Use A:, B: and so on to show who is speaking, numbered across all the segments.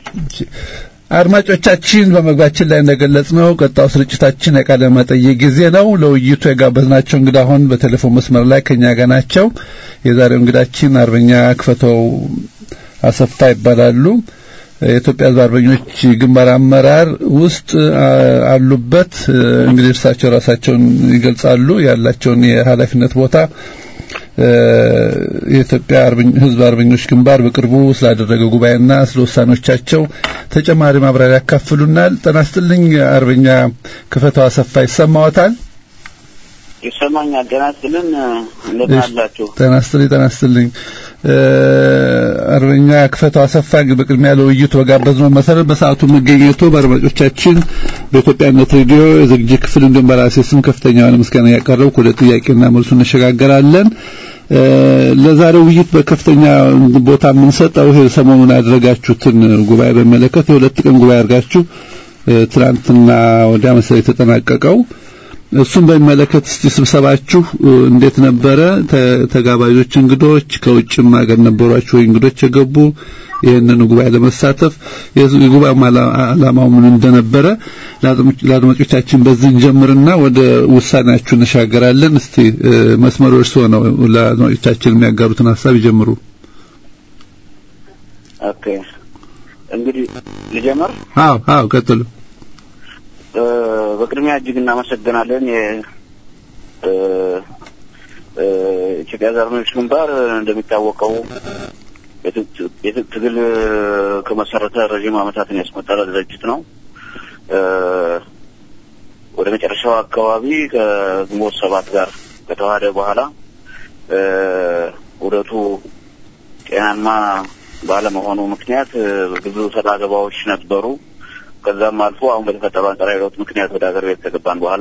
A: አድማጮቻችን በመግባችን ላይ እንደገለጽ ነው ቀጣው ስርጭታችን የቃለ መጠይቅ ጊዜ ነው። ለውይይቱ የጋበዝናቸው እንግዳ አሁን በቴሌፎን መስመር ላይ ከኛ ጋር ናቸው። የዛሬው እንግዳችን አርበኛ ክፈተው አሰፋ ይባላሉ። የኢትዮጵያ ሕዝብ አርበኞች ግንባር አመራር ውስጥ አሉበት። እንግዲህ እርሳቸው ራሳቸውን ይገልጻሉ። ያላቸውን የኃላፊነት ቦታ የኢትዮጵያ ሕዝብ አርበኞች ግንባር በቅርቡ ስላደረገው ጉባኤና ስለ ውሳኔዎቻቸው ተጨማሪ ማብራሪያ ያካፍሉናል። ጤና ይስጥልኝ አርበኛ ክፈተው አሰፋ ይሰማዎታል?
B: ይሰማኛል። ጤና ይስጥልን። እንደምን አላችሁ?
A: ጤና ይስጥልኝ። ጤና ይስጥልኝ። አርበኛ ክፈተው አሰፋ በቅድሚያ ለውይይቱ በጋበዝነው መሰረት በሰዓቱ መገኘቱ በአድማጮቻችን በኢትዮጵያነት ሬዲዮ የዝግጅት ክፍል እንዲሁም በራሴ ስም ከፍተኛ የሆነ ምስጋና ያቀረብኩ ወደ ጥያቄና መልሱ እንሸጋገራለን። ለዛሬው ውይይት በከፍተኛ ቦታ የምንሰጠው ይሄ ሰሞኑን ያደረጋችሁትን ጉባኤ በሚመለከት የሁለት ቀን ጉባኤ አድርጋችሁ ትናንትና ወዲያ መሰለኝ የተጠናቀቀው እሱን በሚመለከት እስቲ ስብሰባችሁ እንዴት ነበረ? ተጋባዦች እንግዶች ከውጭም ሀገር ነበሯችሁ ወይ እንግዶች የገቡ ይህንን ጉባኤ ለመሳተፍ የጉባኤው ዓላማው ምን እንደነበረ ለአድማጮቻችን በዚህ እንጀምርና ወደ ውሳኔያችሁ እንሻገራለን። እስቲ መስመሩ እርስዎ ነው። ለአድማጮቻችን የሚያጋሩትን ሀሳብ ይጀምሩ።
B: ኦኬ፣ እንግዲህ ልጀምር።
A: አዎ፣ አዎ፣ ቀጥሉ።
B: በቅድሚያ እጅግ እናመሰግናለን። የኢትዮጵያ አርበኞች ግንባር እንደሚታወቀው የትጥቅ ትግል ከመሰረተ ረዥም ዓመታትን ያስቆጠረ ድርጅት ነው። ወደ መጨረሻው አካባቢ ከግንቦት ሰባት ጋር ከተዋሃደ በኋላ ውህደቱ ጤናማ ባለመሆኑ ምክንያት ብዙ ሰጣ ገባዎች ነበሩ። ከዛም አልፎ አሁን በተፈጠረው አንጻራዊ ለውጥ ምክንያት ወደ ሀገር ቤት ከገባን በኋላ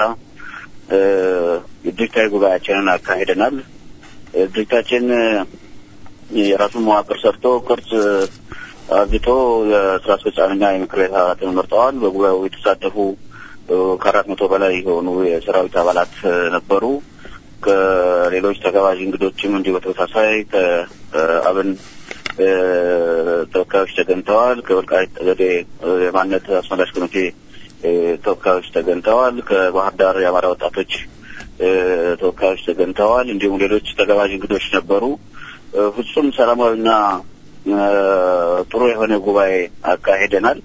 B: ድርጅታዊ ጉባኤያችንን አካሂደናል። ድርጅታችን የራሱን መዋቅር ሰርቶ ቅርጽ አግቶ የስራ አስፈጻሚና የምክር ቤት አባላትን መርጠዋል። በጉባኤው የተሳተፉ ከአራት መቶ በላይ የሆኑ የሰራዊት አባላት ነበሩ። ከሌሎች ተጋባዥ እንግዶችም እንዲሁ በተመሳሳይ ከአብን ተወካዮች ተገኝተዋል። ከወልቃይት ጠገዴ የማንነት አስመላሽ ኮሚቴ ተወካዮች ተገኝተዋል። ከባህር ዳር የአማራ ወጣቶች ተወካዮች ተገኝተዋል። እንዲሁም ሌሎች ተጋባዥ እንግዶች ነበሩ። ፍጹም ሰላማዊና ጥሩ የሆነ ጉባኤ አካሂደናል።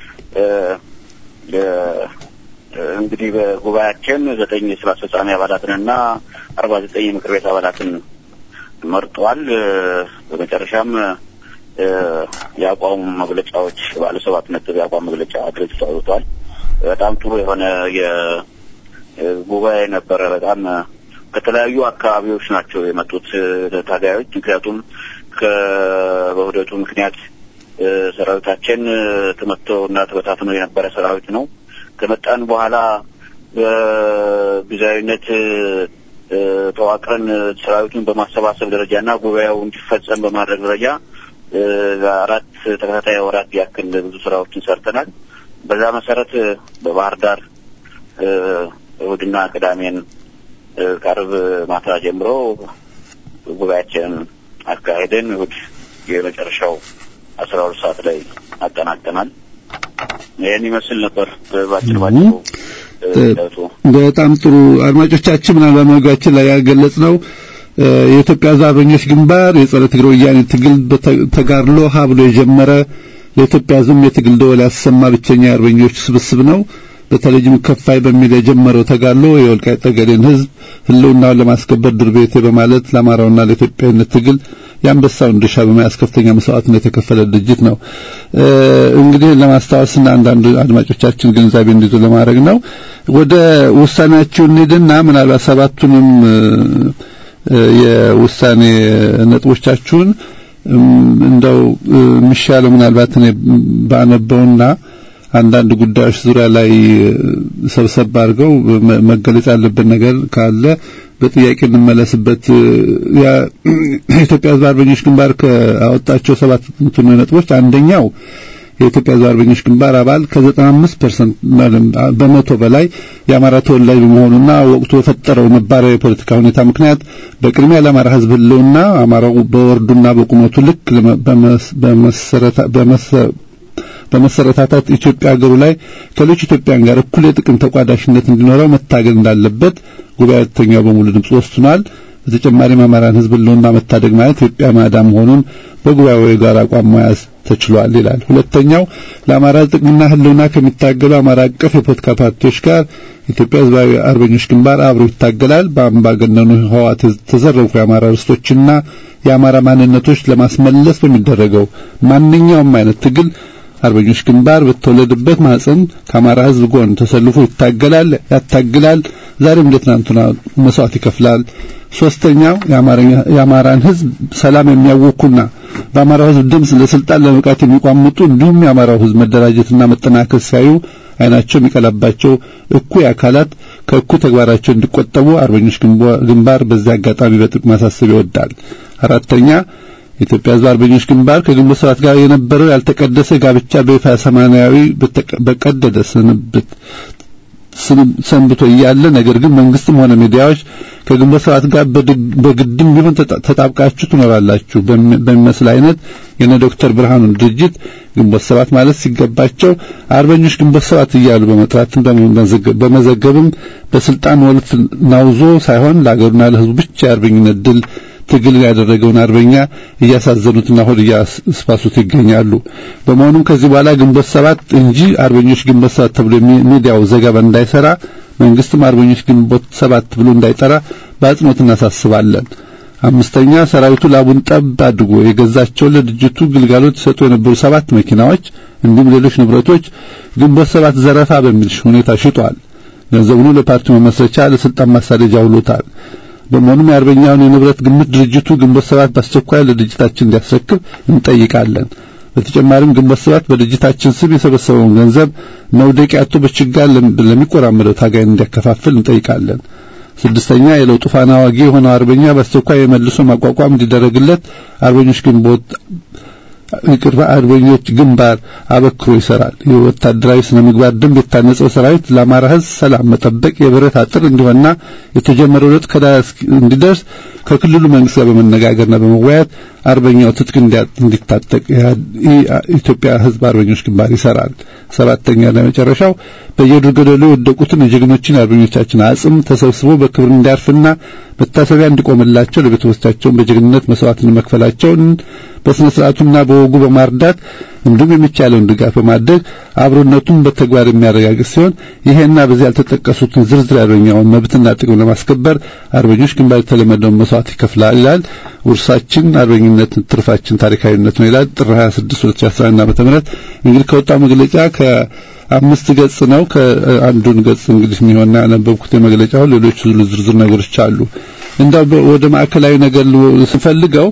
B: እንግዲህ በጉባኤያችን ዘጠኝ የስራ አስፈጻሚ አባላትንና አርባ ዘጠኝ የምክር ቤት አባላትን መርጧል። በመጨረሻም የአቋም መግለጫዎች ባለ ሰባት ነጥብ የአቋም መግለጫ ድርጅቱ አውጥቷል። በጣም ጥሩ የሆነ የጉባኤ ነበረ። በጣም ከተለያዩ አካባቢዎች ናቸው የመጡት ታጋዮች። ምክንያቱም በውህደቱ ምክንያት ሰራዊታችን ተመቶ እና ተበታትኖ የነበረ ሰራዊት ነው። ከመጣን በኋላ በጊዜያዊነት ተዋቅረን ሰራዊቱን በማሰባሰብ ደረጃ እና ጉባኤው እንዲፈጸም በማድረግ ደረጃ አራት ተከታታይ ወራት ያክል ብዙ ስራዎችን ሰርተናል። በዛ መሰረት በባህር ዳር እሁድና ቅዳሜን ከአርብ ማታ ጀምሮ ጉባኤያችንን አካሄደን እሁድ የመጨረሻው አስራ ሁለት ሰዓት ላይ አጠናቀናል። ይህን ይመስል ነበር ባጭር ባጭሩ።
A: በጣም ጥሩ አድማጮቻችን፣ ምናልባት መግቢያችን ላይ ያገለጽ ነው የኢትዮጵያ አርበኞች ግንባር የጸረ ትግሬ ወያኔ ትግል ተጋድሎ ሀ ብሎ የጀመረ ለኢትዮጵያ ሕዝብ የትግል ደወል ያሰማ ብቸኛ የአርበኞች ስብስብ ነው። በተለይም ከፋይ በሚል የጀመረው ተጋድሎ የወልቃይት ጠገዴን ሕዝብ ህልውናውን ለማስከበር ድር ቤቴ በማለት ለአማራውና ለኢትዮጵያዊነት ትግል የአንበሳውን ድርሻ በመያዝ ከፍተኛ መስዋዕትነት የተከፈለ ድርጅት ነው። እንግዲህ ለማስታወስና አንዳንድ አድማጮቻችን ግንዛቤ እንዲይዙ ለማድረግ ነው። ወደ ውሳኔያችሁ እንሂድና ምናልባት ሰባቱንም የውሳኔ ነጥቦቻችሁን እንደው የሚሻለው ምናልባት እኔ ባነበውና አንዳንድ ጉዳዮች ዙሪያ ላይ ሰብሰብ አድርገው መገለጽ ያለበት ነገር ካለ በጥያቄ እንመለስበት። የኢትዮጵያ ሕዝብ አርበኞች ግንባር ካወጣቸው ሰባት ነጥቦች አንደኛው የኢትዮጵያ ሕዝብ አርበኞች ግንባር አባል ከ95% በመቶ በላይ የአማራ ተወላጅ በመሆኑና ወቅቱ በፈጠረው ነባራዊ የፖለቲካ ሁኔታ ምክንያት በቅድሚያ ለአማራ ሕዝብ ህልውና አማራው በወርዱና በቁመቱ ልክ በመሰረታታት ኢትዮጵያ ሀገሩ ላይ ከሌሎች ኢትዮጵያን ጋር እኩል የጥቅም ተቋዳሽነት እንዲኖረው መታገል እንዳለበት ጉባኤተኛው በሙሉ ድምፅ ወስኗል። በተጨማሪም አማራን ህዝብ ህልውና መታደግ ማለት ኢትዮጵያ ማዳን መሆኑን በጉባኤው የጋራ አቋም መያዝ ተችሏል ይላል። ሁለተኛው ለአማራ ጥቅምና ህልውና ከሚታገሉ አማራ አቀፍ የፖለቲካ ፓርቲዎች ጋር ኢትዮጵያ ህዝባዊ አርበኞች ግንባር አብሮ ይታገላል። በአምባገነኑ ህወሓት የተዘረፉ የአማራ ርስቶችና የአማራ ማንነቶች ለማስመለስ በሚደረገው ማንኛውም አይነት ትግል አርበኞች ግንባር በተወለደበት ማህፀን ከአማራ ህዝብ ጎን ተሰልፎ ይታገላል፣ ያታግላል። ዛሬም እንደ ትናንቱና መስዋዕት ይከፍላል። ሶስተኛው የአማራን ህዝብ ሰላም የሚያውኩና በአማራው ህዝብ ድምፅ ለስልጣን ለመብቃት የሚቋምጡ እንዲሁም የአማራው ህዝብ መደራጀትና መጠናከር ሲያዩ አይናቸው የሚቀላባቸው እኩይ አካላት ከእኩይ ተግባራቸው እንዲቆጠቡ አርበኞች ግንባር በዚህ አጋጣሚ በጥብቅ ማሳሰብ ይወዳል። አራተኛ የኢትዮጵያ ህዝብ አርበኞች ግንባር ከግንቦት ሰባት ጋር የነበረው ያልተቀደሰ ጋብቻ በይፋ ሰማያዊ በቀደደ ስንብት ሰንብቶ እያለ ነገር ግን መንግስትም ሆነ ሚዲያዎች ከግንቦት ሰባት ጋር በግድም ቢሆን ተጣብቃችሁ ትኖራላችሁ በሚመስል አይነት የነ ዶክተር ብርሃኑን ድርጅት ግንቦት ሰባት ማለት ሲገባቸው አርበኞች ግንቦት ሰባት እያሉ በመጥራትም በመዘገብም በስልጣን ወልት ናውዞ ሳይሆን ለአገሩና ለህዝቡ ብቻ የአርበኝነት ድል ትግል ያደረገውን አርበኛ እያሳዘኑትና ሆድ እያስባሱት ይገኛሉ። በመሆኑም ከዚህ በኋላ ግንቦት ሰባት እንጂ አርበኞች ግንቦት ሰባት ተብሎ ሚዲያው ዘገባ እንዳይሰራ መንግስትም አርበኞች ግንቦት ሰባት ብሎ እንዳይጠራ በአጽንኦት እናሳስባለን። አምስተኛ ሰራዊቱ ላቡን ጠብ አድርጎ የገዛቸው ለድርጅቱ ግልጋሎት ሲሰጡ የነበሩ ሰባት መኪናዎች እንዲሁም ሌሎች ንብረቶች ግንቦት ሰባት ዘረፋ በሚል ሁኔታ ሽጧል። ገንዘቡን ለፓርቲው መመስረቻ ለስልጣን ማሳደጃ ውሎታል። በመሆኑም የአርበኛውን የንብረት ግምት ድርጅቱ ግንቦት ሰባት በአስቸኳይ ለድርጅታችን እንዲያስረክብ እንጠይቃለን። በተጨማሪም ግንቦት ሰባት በድርጅታችን ስም የሰበሰበውን ገንዘብ መውደቂያ አጥቶ በችጋር ለሚቆራመደው ታጋይ እንዲያከፋፍል እንጠይቃለን። ስድስተኛ የለውጡ ፋና ዋጊ የሆነው አርበኛ በአስቸኳይ የመልሶ ማቋቋም እንዲደረግለት አርበኞች ግንቦት ይቅርታ አርበኞች ግንባር አበክሮ ይሰራል። የወታደራዊ ስነ ምግባር ደንብ የታነጸው ሰራዊት ለአማራ ሕዝብ ሰላም መጠበቅ የብረት አጥር እንዲሆንና የተጀመረው ለውጥ ከዳር እንዲደርስ ከክልሉ መንግስት ጋር በመነጋገርና በመወያየት አርበኛው ትጥቅ እንዲታጠቅ የኢትዮጵያ ሕዝብ አርበኞች ግንባር ይሰራል። ሰባተኛ ለመጨረሻው በየዱር ገደሉ የወደቁትን የጀግኖችን አርበኞቻችን አጽም ተሰብስቦ በክብር እንዲያርፍና መታሰቢያ እንዲቆምላቸው ለቤተሰቦቻቸውን በጀግንነት መስዋዕትን መክፈላቸውን በስነ ስርዓቱና በወጉ በማርዳት እንዲሁም የሚቻለውን ድጋፍ በማድረግ አብሮነቱን በተግባር የሚያረጋግጥ ሲሆን ይሄና በዚህ ያልተጠቀሱትን ዝርዝር አርበኛውን መብትና ጥቅም ለማስከበር አርበኞች ግንባር የተለመደውን መስዋዕት ይከፍላል ይላል። ውርሳችን አርበኝነት ትርፋችን ታሪካዊነት ነው ይላል። ጥር 26 2011 ዓ.ም እንግዲህ ከወጣው መግለጫ ከአምስት ገጽ ነው። ከአንዱን ገጽ እንግዲህ የሚሆንና ያነበብኩት የመግለጫው ሌሎች ዝርዝር ነገሮች አሉ። እንዳው ወደ ማዕከላዊ ነገር ስፈልገው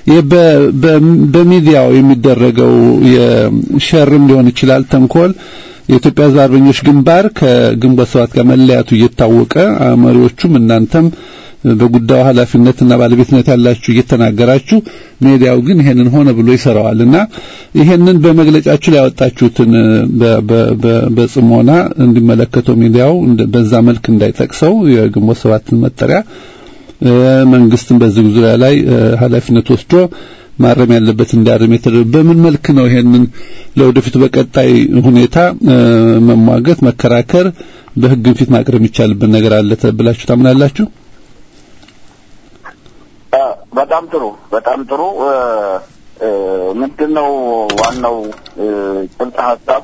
A: በሚዲያው የሚደረገው የሸርም ሊሆን ይችላል ተንኮል የኢትዮጵያ ሕዝብ አርበኞች ግንባር ከግንቦት ሰባት ጋር መለያቱ እየታወቀ መሪዎቹም እናንተም በጉዳዩ ኃላፊነትና ባለቤትነት ያላችሁ እየተናገራችሁ ሚዲያው ግን ይሄንን ሆነ ብሎ ይሰራዋልና ይሄንን በመግለጫችሁ ላይ ያወጣችሁትን በጽሞና እንዲመለከተው ሚዲያው በዛ መልክ እንዳይጠቅሰው የግንቦት ሰባትን መጠሪያ መንግስትም በዚህ ዙሪያ ላይ ኃላፊነት ወስዶ ማረም ያለበት እንዲያርም የተደረገ በምን መልክ ነው? ይሄንን ለወደፊቱ በቀጣይ ሁኔታ መሟገት፣ መከራከር፣ በህግ ፊት ማቅረብ የሚቻልበት ነገር አለ ብላችሁ ታምናላችሁ?
B: በጣም ጥሩ፣ በጣም ጥሩ። ምንድነው ዋናው ጭብጥ ሀሳብ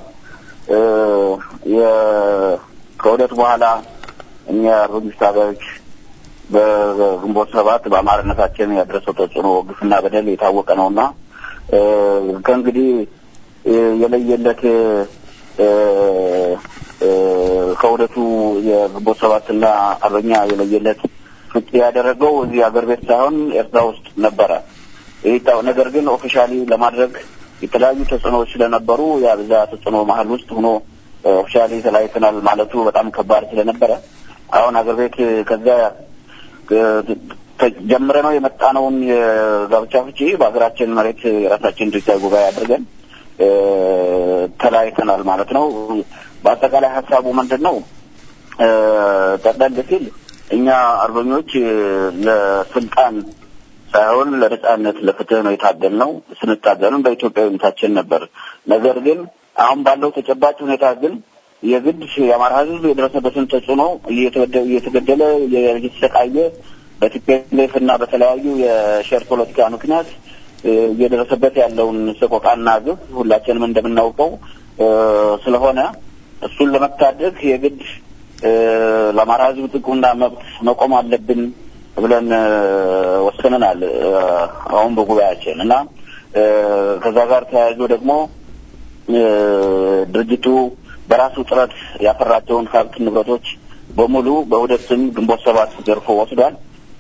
B: ከውህደት በኋላ እኛ አርበኞች ታጋዮች በግንቦት ሰባት በአማራነታችን ያደረሰው ተጽዕኖ ግፍና በደል የታወቀ ነውና ከእንግዲህ የለየለት ከውህደቱ የግንቦት ሰባትና አርበኛ የለየለት ፍጭ ያደረገው እዚህ አገር ቤት ሳይሆን ኤርትራ ውስጥ ነበረ። ይህ ነገር ግን ኦፊሻሊ ለማድረግ የተለያዩ ተጽዕኖዎች ስለነበሩ ያ በዛ ተጽዕኖ መሀል ውስጥ ሆኖ ኦፊሻሊ ተለያይተናል ማለቱ በጣም ከባድ ስለነበረ አሁን አገር ቤት ከዛ ጀምረ ነው የመጣነውን የጋብቻ ፍቺ በሀገራችን መሬት የራሳችን ድርጅታዊ ጉባኤ አድርገን ተለያይተናል ማለት ነው። በአጠቃላይ ሀሳቡ ምንድን ነው? ጠቅለል ሲል እኛ አርበኞች ለስልጣን ሳይሆን ለነጻነት፣ ለፍትህ ነው የታገልነው። ስንታገልም በኢትዮጵያዊነታችን ነበር። ነገር ግን አሁን ባለው ተጨባጭ ሁኔታ ግን የግድ የአማራ ሕዝብ የደረሰበትን ተጽዕኖ እየተገደለ እየተሰቃየ በቲፒኤልኤፍ እና በተለያዩ የሼር ፖለቲካ ምክንያት እየደረሰበት ያለውን ሰቆቃና ግፍ ሁላችንም እንደምናውቀው ስለሆነ እሱን ለመታደግ የግድ ለአማራ ሕዝብ ጥቅምና መብት መቆም አለብን ብለን ወስነናል። አሁን በጉባኤያችን እና ከዛ ጋር ተያይዞ ደግሞ ድርጅቱ በራሱ ጥረት ያፈራቸውን ሀብት ንብረቶች በሙሉ በውህደት ስም ግንቦት ሰባት ዘርፎ ወስዷል።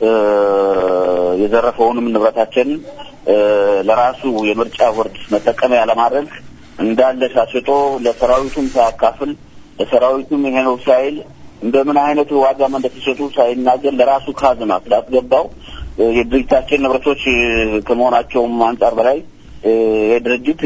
B: የዘረፈውንም ንብረታችን ለራሱ የምርጫ ቦርድ መጠቀሚያ ለማድረግ እንዳለ ሻሽጦ ለሰራዊቱም ሳያካፍል ለሰራዊቱም ይሄ ነው ሳይል እንደምን አይነት ዋጋም እንደተሸጡ ሳይናገር ለራሱ ካዝና ስላስገባው የድርጅታችን ንብረቶች ከመሆናቸውም አንጻር በላይ የድርጅት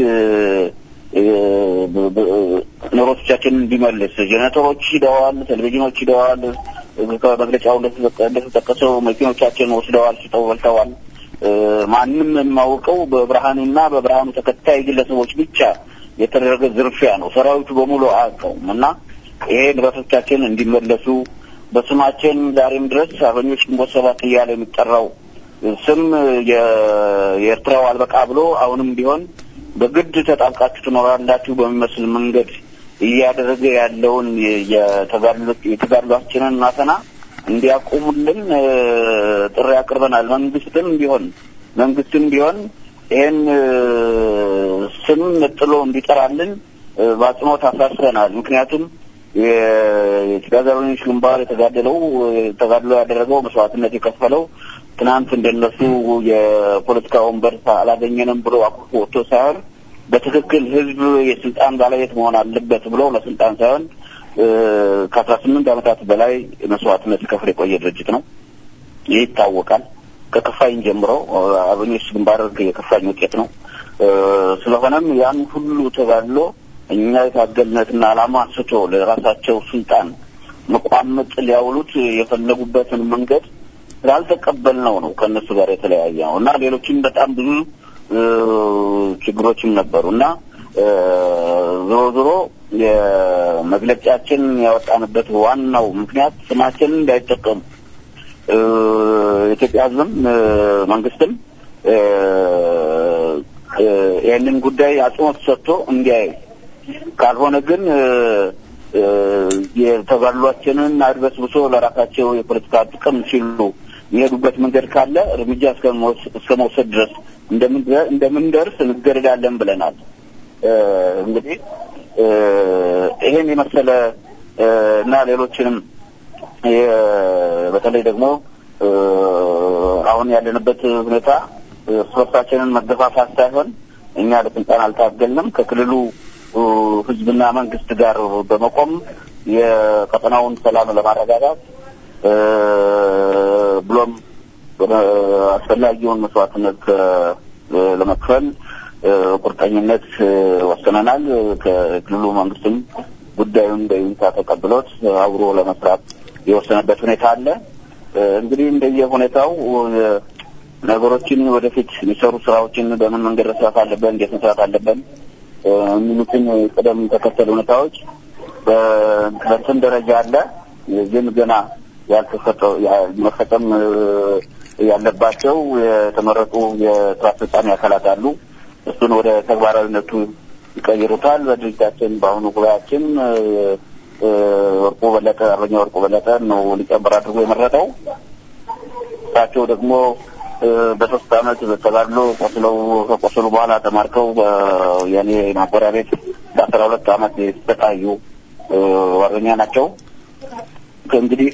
B: ንብረቶቻችንን እንዲመልስ ጄኔሬተሮች ሂደዋል፣ ቴሌቪዥኖች ሂደዋል። ከመግለጫው እንደተጠቀሰው መኪኖቻችን ወስደዋል፣ ሽጠው በልተዋል። ማንም የማውቀው በብርሃኑና በብርሃኑ ተከታይ ግለሰቦች ብቻ የተደረገ ዝርፊያ ነው። ሰራዊቱ በሙሉ አያውቀውም እና ይሄ ንብረቶቻችን እንዲመለሱ በስማችን ዛሬም ድረስ አርበኞች ግንቦት ሰባት እያለ የሚጠራው ስም የኤርትራው አልበቃ ብሎ አሁንም ቢሆን በግድ ተጣብቃችሁ ትኖራላችሁ በሚመስል መንገድ እያደረገ ያለውን የተጋድሏችንን ማፈና እንዲያቆሙልን ጥሪ አቅርበናል። መንግስትም ቢሆን መንግስትም ቢሆን ይሄን ስም ነጥሎ እንዲጠራልን በአጽንኦት አሳስበናል። ምክንያቱም የኢትዮጵያ አርበኞች ግንባር የተጋደለው ተጋድሎ ያደረገው መስዋዕትነት የከፈለው ትናንት እንደነሱ የፖለቲካ ወንበር አላገኘንም ብሎ አኩርፎ ወጥቶ ሳይሆን በትክክል ህዝብ የስልጣን ባለቤት መሆን አለበት ብሎ ለስልጣን ሳይሆን ከአስራ ስምንት ዓመታት በላይ መስዋዕትነት ሲከፍል የቆየ ድርጅት ነው። ይህ ይታወቃል። ከከፋኝ ጀምሮ አርበኞች ግንባር የከፋኝ ውጤት ነው። ስለሆነም ያን ሁሉ ተጋድሎ እኛ የታገልነትና ዓላማ ስቶ ለራሳቸው ስልጣን መቋመጥ ሊያውሉት የፈለጉበትን መንገድ ስላልተቀበልነው ነው ከእነሱ ጋር የተለያየ ነው እና ሌሎችም በጣም ብዙ ችግሮችም ነበሩ እና ዞሮ ዞሮ የመግለጫችን ያወጣንበት ዋናው ምክንያት ስማችንን እንዳይጠቀሙ የኢትዮጵያ ሕዝብም መንግስትም ይህንን ጉዳይ አጽንኦት ሰጥቶ እንዲያዩ ካልሆነ ግን የተጋድሏችንን አድበስብሶ ለራሳቸው የፖለቲካ ጥቅም ሲሉ የሚሄዱበት መንገድ ካለ እርምጃ እስከ መውሰድ ድረስ እንደምንደርስ እንገደዳለን ብለናል። እንግዲህ ይሄን የመሰለ እና ሌሎችንም በተለይ ደግሞ አሁን ያለንበት ሁኔታ እርስ በርሳችንን መገፋፋት ሳይሆን እኛ ለስልጣን አልታገልንም ከክልሉ ህዝብና መንግስት ጋር በመቆም የቀጠናውን ሰላም ለማረጋጋት ብሎም አስፈላጊውን መስዋዕትነት ለመክፈል ቁርጠኝነት ወስነናል። ከክልሉ መንግስትም ጉዳዩን በይሁንታ ተቀብሎት አብሮ ለመስራት የወሰነበት ሁኔታ አለ። እንግዲህ እንደየ ሁኔታው ነገሮችን ወደፊት የሚሰሩ ስራዎችን በምን መንገድ መስራት አለብን፣ እንዴት መስራት አለብን የሚሉትን ቅደም ተከተል ሁኔታዎች በእንትን ደረጃ አለ። ግን ገና ያልተፈጠው መፈጸም ያለባቸው የተመረጡ የስራ አስፈጻሚ አካላት አሉ። እሱን ወደ ተግባራዊነቱ ይቀይሩታል። በድርጅታችን በአሁኑ ጉባኤያችን ወርቁ በለጠ አርበኛ ወርቁ በለጠ ነው ሊቀመንበር አድርጎ የመረጠው። እሳቸው ደግሞ በሶስት አመት በተጋድሎ ቆስለው ከቆሰሉ በኋላ ተማርከው የኔ ማጎሪያ ቤት በአስራ ሁለት አመት የተሰቃዩ አርበኛ ናቸው። እንግዲህ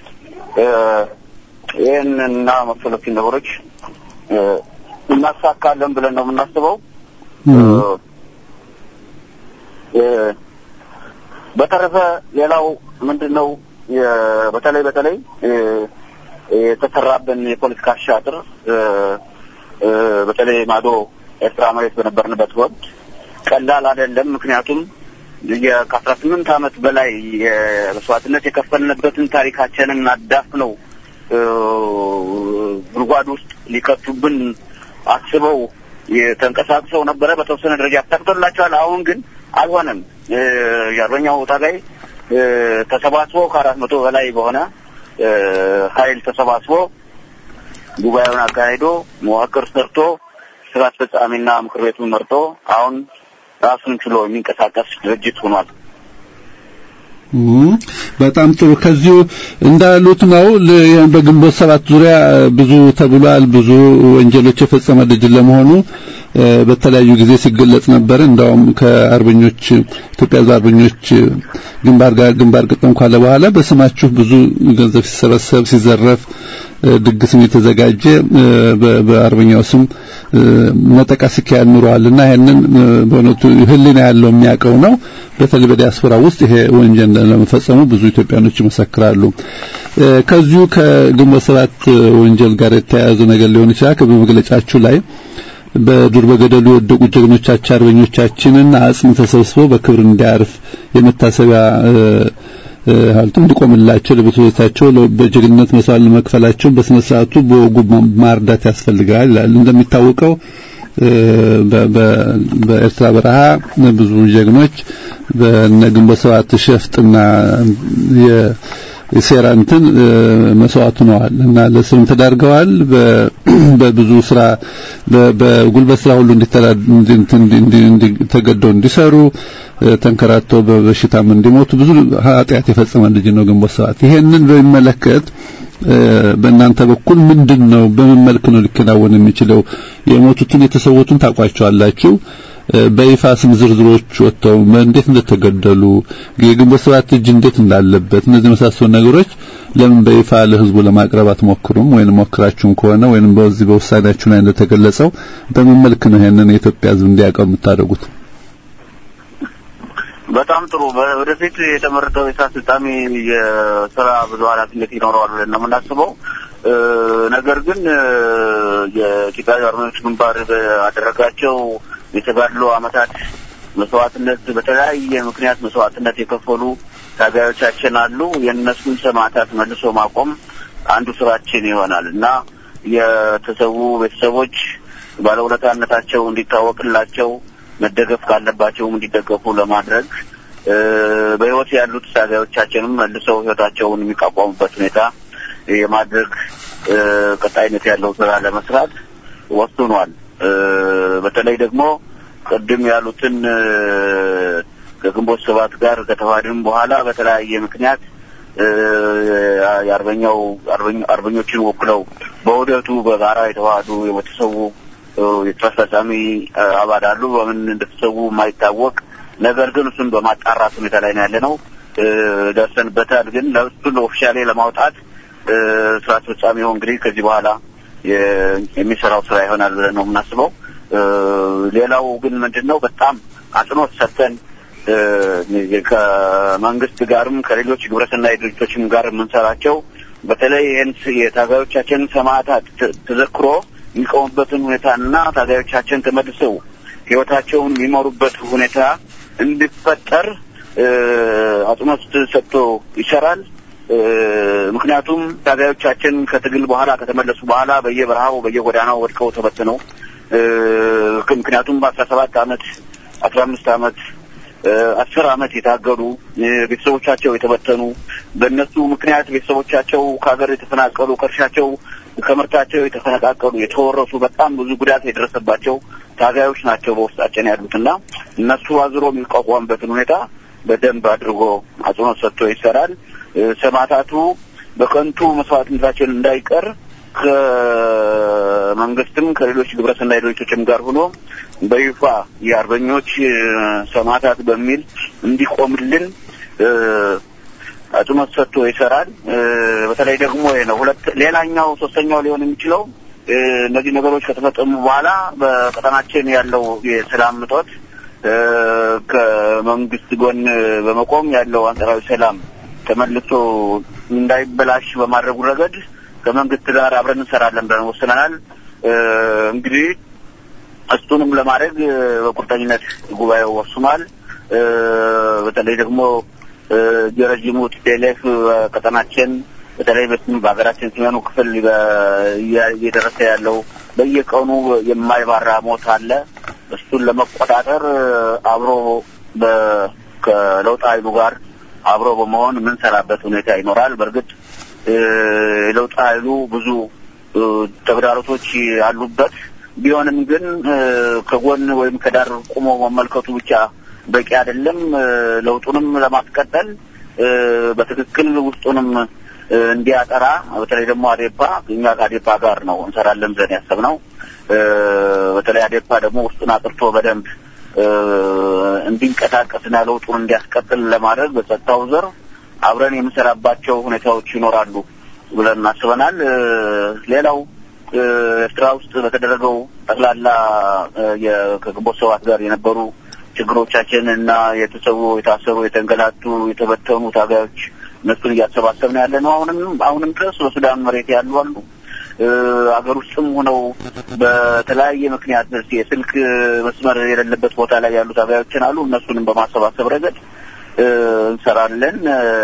B: ይህን እና መሰሎችን ነገሮች እናሳካለን ብለን ነው የምናስበው። በተረፈ ሌላው ምንድን ነው በተለይ በተለይ የተሰራብን የፖለቲካ አሻጥር በተለይ ማዶ ኤርትራ መሬት በነበርንበት ወቅት ቀላል አይደለም። ምክንያቱም ከአስራ ስምንት ዓመት በላይ የመስዋዕትነት የከፈልንበትን ታሪካችንን አዳፍነው ጉድጓድ ውስጥ ሊከቱብን አስበው ተንቀሳቅሰው ነበረ። በተወሰነ ደረጃ ተሳክቶላቸዋል። አሁን ግን አልሆነም። የአርበኛው ታጋይ ተሰባስቦ ከአራት መቶ በላይ በሆነ ኃይል ተሰባስቦ ጉባኤውን አካሂዶ መዋቅር ሰርቶ ስራ አስፈጻሚና ምክር ቤቱን መርጦ አሁን ራሱን ችሎ የሚንቀሳቀስ ድርጅት ሆኗል።
A: በጣም ጥሩ። ከዚሁ እንዳሉት ነው። በግንቦት ሰባት ዙሪያ ብዙ ተብሏል። ብዙ ወንጀሎች የፈጸመ ድርጅት ለመሆኑ በተለያዩ ጊዜ ሲገለጽ ነበር። እንዳውም ከአርበኞች ኢትዮጵያ አርበኞች ግንባር ጋር ግንባር ገጠም ካለ በኋላ በስማችሁ ብዙ ገንዘብ ሲሰበሰብ ሲዘረፍ ድግስም የተዘጋጀ በአርበኛው ስም ነጠቃ ሲካሄድ ኑሯልና ይሄንን በእውነቱ ሕሊና ያለው የሚያውቀው ነው። በተለይ በዲያስፖራ ውስጥ ይሄ ወንጀል ለመፈጸሙ ብዙ ኢትዮጵያኖች ይመሰክራሉ። ከዚሁ ከግንቦት ሰባት ወንጀል ጋር የተያያዘ ነገር ሊሆን ይችላል። በመግለጫችሁ ላይ በዱር በገደሉ የወደቁ ጀግኖቻችን አርበኞቻችንን አጽም ተሰብስበው በክብር እንዲያርፍ የመታሰቢያ ሀልቱ እንዲቆምላቸው ለቤተሰቦቻቸው በጀግንነት መስዋዕት መክፈላቸው በስነ ስርዓቱ በወጉ ማርዳት ያስፈልጋል ይላል። እንደሚታወቀው በኤርትራ በረሃ ብዙ ጀግኖች በነግንቦት ሰባት ሸፍጥና የሴራ እንትን መስዋዕት ሆነዋል እና ለስርም ተዳርገዋል። በብዙ ስራ በጉልበት ስራ ሁሉ እንዲተገደው እንዲሰሩ ተንከራተው በበሽታም እንዲሞቱ ብዙ ኃጢአት የፈጸመ ልጅ ነው ግንቦት ሰባት። ይሄንን በሚመለከት በእናንተ በኩል ምንድን ነው በምን መልክ ነው ሊከናወን የሚችለው? የሞቱትን የተሰዉትን ታውቋቸዋላችሁ። በይፋ ስም ዝርዝሮች ወጥተው እንዴት እንደተገደሉ የግንቦት ሰባት እጅ እንዴት እንዳለበት እነዚህ መሳሰሉ ነገሮች ለምን በይፋ ለህዝቡ ለማቅረብ አትሞክሩም? ወይንም ሞክራችሁም ከሆነ ወይንም በዚህ በውሳኔያችሁ ላይ እንደተገለጸው በምን መልክ ነው ይሄንን የኢትዮጵያ ህዝብ እንዲያውቀው የምታደርጉት?
B: በጣም ጥሩ። ወደፊት የተመረጠው የስራ አስፈጻሚ የስራ ብዙ ኃላፊነት ይኖረዋል ብለን ነው የምናስበው። ነገር ግን የኢትዮጵያ አርበኞች ግንባር ባደረጋቸው የተጋድሎ አመታት መስዋዕትነት በተለያየ ምክንያት መስዋዕትነት የከፈሉ ታጋዮቻችን አሉ። የእነሱን ሰማዕታት መልሶ ማቆም አንዱ ስራችን ይሆናል እና የተሰዉ ቤተሰቦች ባለውለታነታቸው እንዲታወቅላቸው መደገፍ ካለባቸውም እንዲደገፉ ለማድረግ በህይወት ያሉት ታጋዮቻችንም መልሰው ህይወታቸውን የሚቋቋሙበት ሁኔታ የማድረግ ቀጣይነት ያለው ስራ ለመስራት ወስኗል። በተለይ ደግሞ ቅድም ያሉትን ከግንቦት ሰባት ጋር ከተዋህድም በኋላ በተለያየ ምክንያት የአርበኛው አርበኞችን ወክለው በውህደቱ በጋራ የተዋህዱ የተሰዉ የስራ አስፈጻሚ አባል አሉ። በምን እንደተሰዉ የማይታወቅ ነገር ግን እሱን በማጣራት ሁኔታ ላይ ነው ያለ ነው። ደርሰንበታል። ግን ለእሱን ኦፊሻሌ ለማውጣት ስራ አስፈጻሚው እንግዲህ ከዚህ በኋላ የሚሰራው ስራ ይሆናል ብለን ነው የምናስበው። ሌላው ግን ምንድን ነው በጣም አጽንኦት ሰጥተን ከመንግስት ጋርም ከሌሎች ግብረሰናይ ድርጅቶችም ጋር የምንሰራቸው በተለይ ይህን የታጋዮቻችንን ሰማዕታት ተዘክሮ የሚቆሙበትን ሁኔታና ታጋዮቻችን ተመልሰው ህይወታቸውን የሚመሩበት ሁኔታ እንዲፈጠር አጽንኦት ሰጥቶ ይሰራል። ምክንያቱም ታጋዮቻችን ከትግል በኋላ ከተመለሱ በኋላ በየበረሃው በየጎዳናው ወድቀው ተበትነው ምክንያቱም በአስራ ሰባት አመት አስራ አምስት አመት አስር አመት የታገሉ ቤተሰቦቻቸው የተበተኑ በእነሱ ምክንያት ቤተሰቦቻቸው ከሀገር የተፈናቀሉ ከእርሻቸው ከምርታቸው የተፈነቃቀሉ የተወረሱ በጣም ብዙ ጉዳት የደረሰባቸው ታጋዮች ናቸው በውስጣችን ያሉትና እነሱ አዝሮ የሚቋቋምበትን ሁኔታ በደንብ አድርጎ አጽንኦት ሰጥቶ ይሰራል። ሰማዕታቱ በከንቱ መስዋዕትነታችን እንዳይቀር ከመንግስትም ከሌሎች ግብረሰናይ ድርጅቶችም ጋር ሆኖ በይፋ የአርበኞች ሰማዕታት በሚል እንዲቆምልን አጽንኦት ሰጥቶ ይሰራል። በተለይ ደግሞ ይሄ ነው ሁለት ሌላኛው ሶስተኛው ሊሆን የሚችለው እነዚህ ነገሮች ከተፈጸሙ በኋላ በቀጠናችን ያለው የሰላም እጦት ከመንግስት ጎን በመቆም ያለው አንጻራዊ ሰላም ተመልሶ እንዳይበላሽ በማድረጉ ረገድ ከመንግስት ጋር አብረን እንሰራለን ብለን ወስነናል። እንግዲህ እሱንም ለማድረግ በቁርጠኝነት ጉባኤው ወስኗል። በተለይ ደግሞ የረዥሙ ቲፒኤልኤፍ ቀጠናችን በተለይ በሀገራችን ሰሜኑ ክፍል እየደረሰ ያለው በየቀኑ የማይባራ ሞት አለ። እሱን ለመቆጣጠር አብሮ ከለውጥ ኃይሉ ጋር አብሮ በመሆን የምንሰራበት ሁኔታ ይኖራል። በእርግጥ የለውጥ ኃይሉ ብዙ ተግዳሮቶች ያሉበት ቢሆንም ግን ከጎን ወይም ከዳር ቆሞ መመልከቱ ብቻ በቂ አይደለም። ለውጡንም ለማስቀጠል በትክክል ውስጡንም እንዲያጠራ በተለይ ደግሞ አዴፓ እኛ ከአዴፓ ጋር ነው እንሰራለን ብለን ያሰብነው። በተለይ አዴፓ ደግሞ ውስጡን አጥርቶ በደንብ እንዲንቀሳቀስና ለውጡን እንዲያስቀጥል ለማድረግ በጸጥታው ዘር አብረን የምንሰራባቸው ሁኔታዎች ይኖራሉ ብለን እናስበናል። ሌላው ኤርትራ ውስጥ በተደረገው ጠቅላላ ከግንቦት ሰባት ጋር የነበሩ ችግሮቻችን እና የተሰዉ፣ የታሰሩ፣ የተንገላቱ፣ የተበተኑ ታጋዮች እነሱን እያሰባሰብን ያለ ነው። አሁንም አሁንም ድረስ በሱዳን መሬት ያሉ አሉ። አገር ውስጥም ሆነው በተለያየ ምክንያት የስልክ መስመር የሌለበት ቦታ ላይ ያሉ ታጋዮችን አሉ። እነሱንም በማሰባሰብ ረገድ እንሰራለን።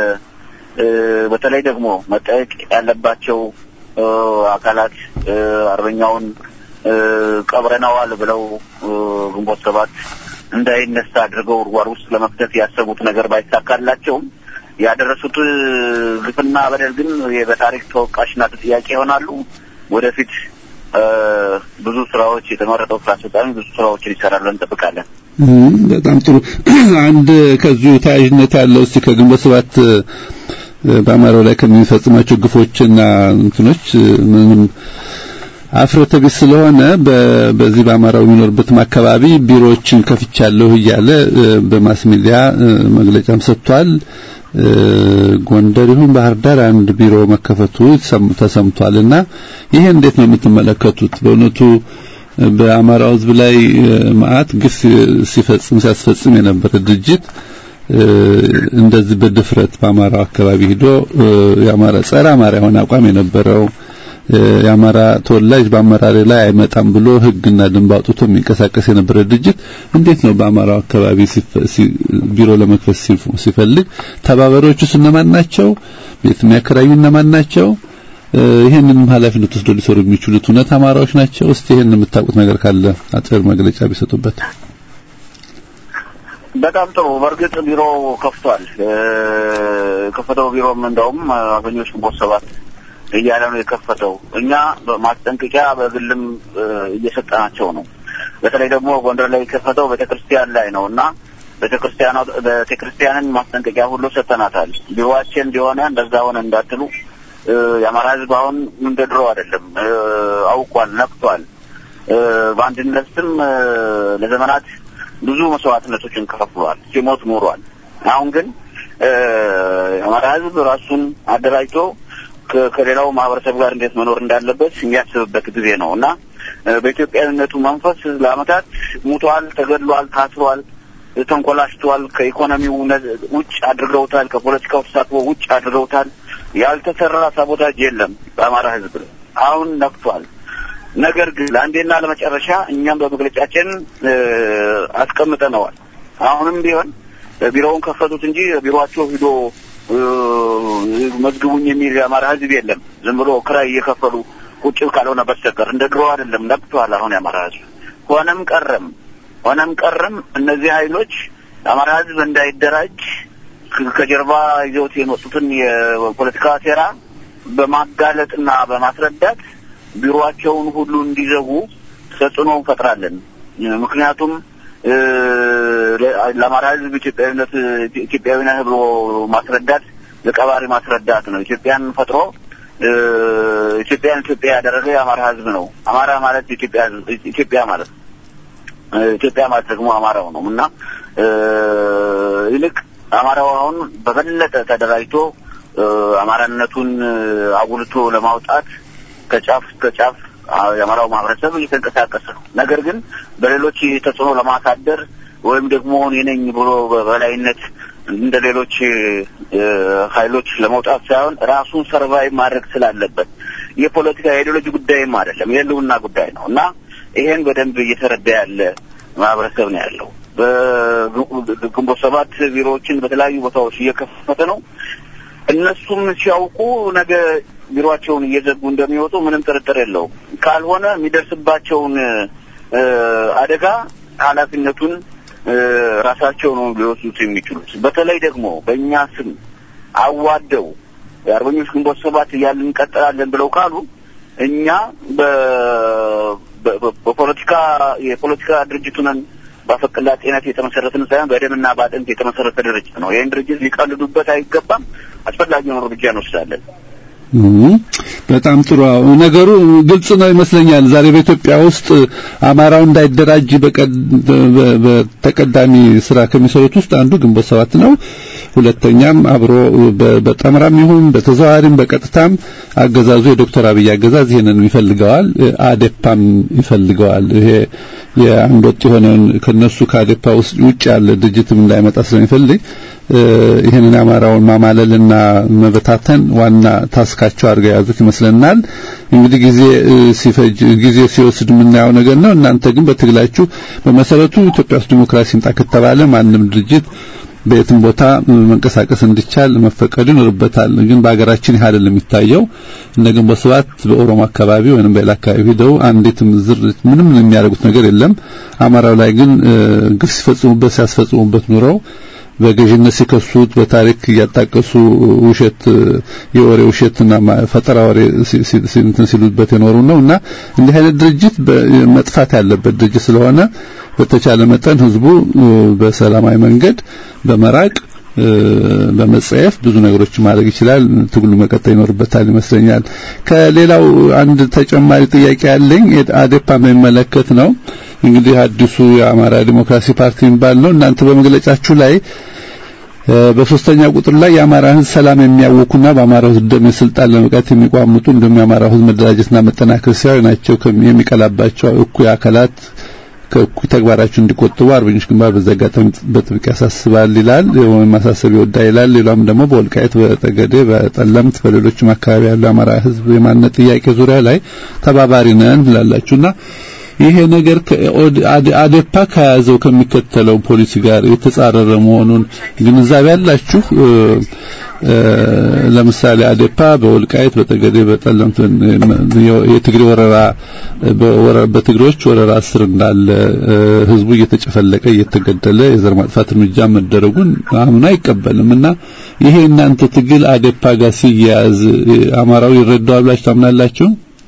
B: በተለይ ደግሞ መጠየቅ ያለባቸው አካላት አርበኛውን ቀብረነዋል ብለው ግንቦት ሰባት እንዳይነሳ አድርገው ጉድጓድ ውስጥ ለመክተት ያሰቡት ነገር ባይሳካላቸውም ያደረሱት ግፍና በደል ግን በታሪክ ተወቃሽና ተጠያቂ ይሆናሉ። ወደፊት ብዙ ስራዎች የተመረጠው ስራ አስፈጻሚ ብዙ ስራዎችን ይሰራል እንጠብቃለን።
A: በጣም ጥሩ። አንድ ከዚሁ ተያያዥነት ያለው እስቲ ከግንቦት ሰባት በአማራው ላይ ከሚፈጽማቸው ግፎችና እንትኖች ምንም አፍረተ ቢስ ስለሆነ በዚህ በአማራው የሚኖርበትም አካባቢ ቢሮዎችን ከፍቻለሁ እያለ በማስ ሚዲያ መግለጫም ሰጥቷል። ጎንደር ይሁን ባህር ዳር አንድ ቢሮ መከፈቱ ተሰምቷልና ይሄ እንዴት ነው የምትመለከቱት? በእውነቱ በአማራው ሕዝብ ላይ መዓት ግፍ ሲፈጽም ሲያስፈጽም የነበረ ድርጅት እንደዚህ በድፍረት በአማራው አካባቢ ሂዶ የአማራ ጸረ አማራ የሆነ አቋም የነበረው የአማራ ተወላጅ በአመራር ላይ አይመጣም ብሎ ሕግና ደንብ አውጥቶ የሚንቀሳቀስ የነበረ ድርጅት እንዴት ነው በአማራው አካባቢ ቢሮ ለመክፈት ሲፈልግ ተባባሪዎቹስ እነማን ናቸው? ቤት የሚያከራዩ እነማን ናቸው? ይሄንንም ኃላፊነት ወስዶ ሊሰሩ የሚችሉት እውነት አማራዎች ናቸው? እስቲ ይሄን የምታውቁት ነገር ካለ አጭር መግለጫ ቢሰጡበት።
B: በጣም ጥሩ። በእርግጥ ቢሮ ከፍቷል። የከፈተው ቢሮም እንደውም አርበኞች ግንቦት ሰባት እያለ ነው የከፈተው። እኛ ማስጠንቀቂያ በግልም እየሰጠናቸው ነው። በተለይ ደግሞ ጎንደር ላይ የከፈተው ቤተክርስቲያን ላይ ነው እና ቤተክርስቲያኗ ቤተክርስቲያንን ማስጠንቀቂያ ሁሉ ሰጥተናታል። ቢሮዋችን እንዲሆነ እንደዛ ሆነ እንዳትሉ። የአማራ ሕዝብ አሁን እንደ ድሮ አይደለም። አውቋል፣ ነቅቷል። በአንድነት ስም ለዘመናት ብዙ መስዋዕትነቶችን ከፍሏል፣ ሲሞት ኖሯል። አሁን ግን የአማራ ሕዝብ ራሱን አደራጅቶ ከሌላው ማህበረሰብ ጋር እንዴት መኖር እንዳለበት የሚያስብበት ጊዜ ነው እና በኢትዮጵያዊነቱ መንፈስ ለአመታት ሙቷል፣ ተገድሏል፣ ታስሯል፣ ተንኮላሽቷል። ከኢኮኖሚው ውጭ አድርገውታል። ከፖለቲካው ተሳትፎ ውጭ አድርገውታል። ያልተሰራ ሳቦታጅ የለም በአማራ ህዝብ አሁን ነቅቷል። ነገር ግን ለአንዴና ለመጨረሻ እኛም በመግለጫችን አስቀምጠነዋል። አሁንም ቢሆን ቢሮውን ከፈቱት እንጂ ቢሮአቸው ሂዶ መዝግቡኝ የሚል የአማራ ህዝብ የለም። ዝም ብሎ ክራይ እየከፈሉ ቁጭ ካልሆነ በስተቀር እንደ ድሮ አይደለም። ነቅቷል። አሁን የአማራ ህዝብ ሆነም ቀረም ሆነም ቀረም እነዚህ ኃይሎች የአማራ ህዝብ እንዳይደራጅ ከጀርባ ይዘውት የመጡትን የፖለቲካ ሴራ በማጋለጥና በማስረዳት ቢሮአቸውን ሁሉ እንዲዘጉ ተጽዕኖ እንፈጥራለን። ምክንያቱም ለአማራ ህዝብ ኢትዮጵያዊነት ኢትዮጵያዊ ነህ ብሎ ማስረዳት ለቀባሪ ማስረዳት ነው። ኢትዮጵያን ፈጥሮ ኢትዮጵያን ኢትዮጵያ ያደረገ የአማራ ህዝብ ነው። አማራ ማለት ኢትዮጵያ ኢትዮጵያ ማለት ኢትዮጵያ ማለት ደግሞ አማራው ነው እና ይልቅ አማራው አሁን በበለጠ ተደራጅቶ አማራነቱን አጉልቶ ለማውጣት ከጫፍ እስከ ጫፍ የአማራው ማህበረሰብ እየተንቀሳቀሰ ነው። ነገር ግን በሌሎች ተጽዕኖ ለማሳደር ወይም ደግሞ እኔ ነኝ ብሎ በበላይነት እንደ ሌሎች ኃይሎች ለመውጣት ሳይሆን ራሱን ሰርቫይቭ ማድረግ ስላለበት የፖለቲካ የኢዲዮሎጂ ጉዳይም አይደለም፣ የህልውና ጉዳይ ነው እና ይሄን በደንብ እየተረዳ ያለ ማህበረሰብ ነው ያለው። በግንቦት ሰባት ቢሮዎችን በተለያዩ ቦታዎች እየከፈተ ነው። እነሱም ሲያውቁ ነገ ቢሮአቸውን እየዘጉ እንደሚወጡ ምንም ጥርጥር የለውም። ካልሆነ የሚደርስባቸውን አደጋ ኃላፊነቱን ራሳቸው ነው ሊወስዱት የሚችሉት። በተለይ ደግሞ በእኛ ስም አዋደው የአርበኞች ግንቦት ሰባት እያልን እንቀጥላለን ብለው ካሉ እኛ በፖለቲካ የፖለቲካ ድርጅቱ ነን በአፈቀላጤነት የተመሰረትን ሳይሆን በደምና በአጥንት የተመሰረተ ድርጅት ነው። ይህን ድርጅት ሊቀልዱበት አይገባም። አስፈላጊውን እርምጃ እንወስዳለን።
A: በጣም ጥሩ ነገሩ ግልጽ ነው ይመስለኛል። ዛሬ በኢትዮጵያ ውስጥ አማራው እንዳይደራጅ በተቀዳሚ ስራ ከሚሰሩት ውስጥ አንዱ ግንቦት ሰባት ነው። ሁለተኛም አብሮ በጠምራም ይሁን በተዘዋዋሪም በቀጥታም አገዛዙ የዶክተር አብይ አገዛዝ ይሄንን ይፈልገዋል፣ አዴፓም ይፈልገዋል። ይሄ የአንድ ወጥ የሆነውን ከነሱ ከአዴፓ ውስጥ ውጭ ያለ ድርጅትም እንዳይመጣ ስለሚፈልግ ይህንን አማራውን ማማለልና መበታተን ዋና ታስካቸው አድርገው የያዙት ይመስለናል። እንግዲህ ጊዜ ሲፈጅ ጊዜ ሲወስድ የምናየው ነገር ነው። እናንተ ግን በትግላችሁ በመሰረቱ ኢትዮጵያ ውስጥ ዲሞክራሲ ይምጣ ከተባለ ማንም ድርጅት በየትም ቦታ መንቀሳቀስ እንዲቻል መፈቀዱ ይኖርበታል። ግን በሀገራችን ይህ አይደለም የሚታየው። እነ ግንቦት ሰባት በኦሮሞ አካባቢ ወይንም በሌላ አካባቢ ሄደው አንዲትም ዝር ምንም የሚያደርጉት ነገር የለም። አማራው ላይ ግን ግፍ ሲፈጽሙበት ሲያስፈጽሙበት ኑረው በገዥነት ሲከሱት በታሪክ እያጣቀሱ ውሸት የወሬ ውሸትና ፈጠራ ወሬ እንትን ሲሉበት የኖሩ ነው እና እንዲህ አይነት ድርጅት መጥፋት ያለበት ድርጅት ስለሆነ በተቻለ መጠን ህዝቡ በሰላማዊ መንገድ በመራቅ በመጸየፍ ብዙ ነገሮች ማድረግ ይችላል። ትግሉ መቀጠል ይኖርበታል ይመስለኛል። ከሌላው አንድ ተጨማሪ ጥያቄ ያለኝ አዴፓ በሚመለከት ነው። እንግዲህ አዲሱ የአማራ ዲሞክራሲ ፓርቲ የሚባል ነው። እናንተ በመግለጫችሁ ላይ በሶስተኛ ቁጥር ላይ የአማራ ህዝብ ሰላም የሚያውኩና በአማራ ህዝብ ደም ስልጣን ለመቃት የሚቋምጡ እንዲሁም የአማራ ህዝብ መደራጀትና መጠናከር ሲያዩ ናቸው የሚቀላባቸው እኩይ አካላት ከእኩይ ተግባራቸው እንዲቆጥቡ አርበኞች ግንባር በዚህ አጋጣሚ በጥብቅ ያሳስባል ይላል ወይም ማሳሰብ ይወዳ ይላል። ሌላም ደግሞ በወልቃይት፣ በጠገዴ፣ በጠለምት በሌሎችም አካባቢ ያለው የአማራ ህዝብ የማንነት ጥያቄ ዙሪያ ላይ ተባባሪ ነን ብላላችሁና ይሄ ነገር አዴፓ ከያዘው ከሚከተለው ፖሊሲ ጋር የተጻረረ መሆኑን ግንዛቤ ያላችሁ? ለምሳሌ አዴፓ በወልቃይት በጠገዴ በጠለምት የትግሬ ወረራ በትግሬዎች ወረራ ስር እንዳለ ህዝቡ እየተጨፈለቀ እየተገደለ የዘር ማጥፋት እርምጃ መደረጉን አምኖ አይቀበልም እና ይሄ እናንተ ትግል አዴፓ ጋር ሲያያዝ አማራው ይረዳዋል ብላችሁ ታምናላችሁ?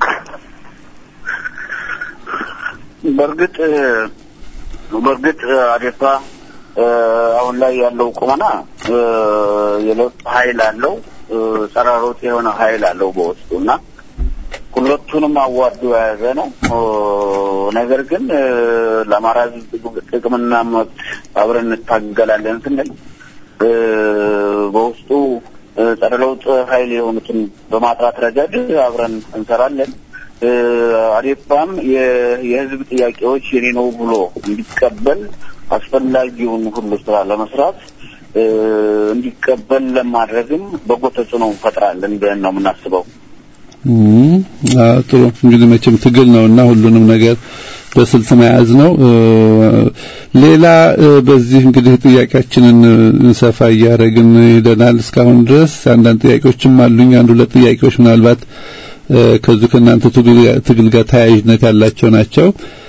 B: በእርግጥ በእርግጥ አዴፓ አሁን ላይ ያለው ቁመና የለውጥ ኃይል አለው፣ ጸረ ለውጥ የሆነ ኃይል አለው በውስጡ እና ሁለቱንም አዋዶ የያዘ ነው። ነገር ግን ለአማራ ሕዝብ ጥቅምና መብት አብረን እንታገላለን ስንል በውስጡ ጸረ ለውጥ ኃይል የሆኑትን በማጥራት ረገድ አብረን እንሰራለን። አዴፓም የህዝብ ጥያቄዎች የኔ ነው ብሎ እንዲቀበል አስፈላጊውን ሁሉ ስራ ለመስራት እንዲቀበል ለማድረግም በጎ ተጽዕኖ እንፈጥራለን ብለን ነው የምናስበው።
A: ጥሩ እንግዲህ መቼም ትግል ነውና ሁሉንም ነገር በስልት መያዝ ነው። ሌላ በዚህ እንግዲህ ጥያቄያችንን ሰፋ እያደረግን ሄደናል እስካሁን ድረስ። አንዳንድ ጥያቄዎችም አሉኝ። አንድ ሁለት ጥያቄዎች ምናልባት ከዚህ ከእናንተ ትግል ጋር ተያያዥነት ያላቸው ናቸው።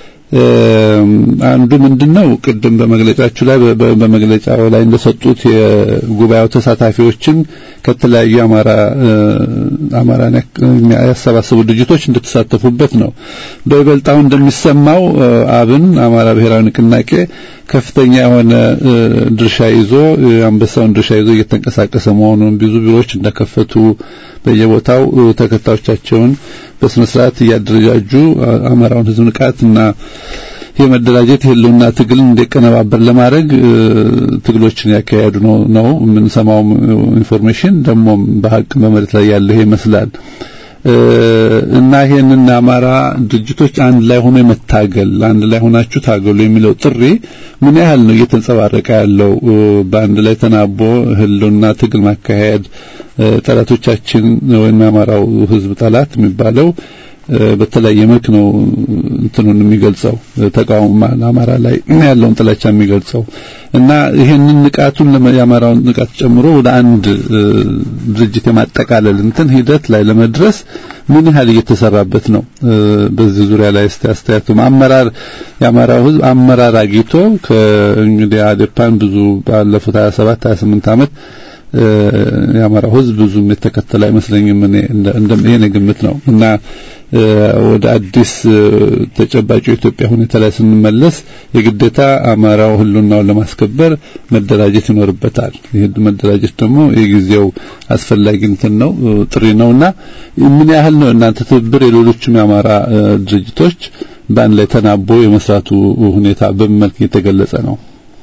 A: አንዱ ምንድነው ቅድም በመግለጫችሁ ላይ በመግለጫው ላይ እንደሰጡት የጉባኤው ተሳታፊዎችን ከተለያዩ አማራ አማራን ያሰባሰቡ ድርጅቶች እንድትሳተፉበት ነው። በይበልጣው እንደሚሰማው አብን አማራ ብሔራዊ ንቅናቄ ከፍተኛ የሆነ ድርሻ ይዞ አንበሳውን ድርሻ ይዞ እየተንቀሳቀሰ መሆኑን ብዙ ቢሮዎች እንደከፈቱ በየቦታው ተከታዮቻቸውን በስነ ስርዓት እያደረጃጁ አማራውን ህዝብ ንቃትና የመደራጀት የህልውና ትግል እንዲቀነባበር ለማድረግ ትግሎችን ያካሄዱ ነው ነው የምንሰማው ኢንፎርሜሽን ደግሞም በሀቅ በመሬት ላይ ያለ ይመስላል። እና ይሄንን አማራ ድርጅቶች አንድ ላይ ሆኖ የመታገል አንድ ላይ ሆናችሁ ታገሉ የሚለው ጥሪ ምን ያህል ነው እየተንጸባረቀ ያለው? በአንድ ላይ ተናቦ ህልውና ትግል ማካሄድ ጠላቶቻችን ወይም የአማራው ህዝብ ጠላት የሚባለው በተለያየ መልክ ነው እንትኑን የሚገልጸው ተቃውሞ አማራ ላይ ያለውን ጥላቻ የሚገልጸው እና ይሄንን ንቃቱን የአማራውን ንቃት ጨምሮ ወደ አንድ ድርጅት የማጠቃለል እንትን ሂደት ላይ ለመድረስ ምን ያህል እየተሰራበት ነው? በዚህ ዙሪያ ላይ እስቲ አስተያየቱ አመራር የአማራው ህዝብ አመራር አግኝቶ ከእንግዲህ አዴፓን ብዙ ባለፉት 27 28 ዓመት የአማራው ህዝብ ብዙም የተከተለ አይመስለኝም። እኔ እንደ የኔ ግምት ነው እና ወደ አዲስ ተጨባጭ የኢትዮጵያ ሁኔታ ላይ ስንመለስ የግዴታ አማራው ህልውናውን ለማስከበር መደራጀት ይኖርበታል። ይህ መደራጀት ደግሞ የጊዜው አስፈላጊ እንትን ነው ጥሪ ነውና ምን ያህል ነው እናንተ ትብብር የሌሎችም የአማራ ድርጅቶች በአንድ ላይ ተናቦ የመስራቱ ሁኔታ በምን መልክ የተገለጸ ነው?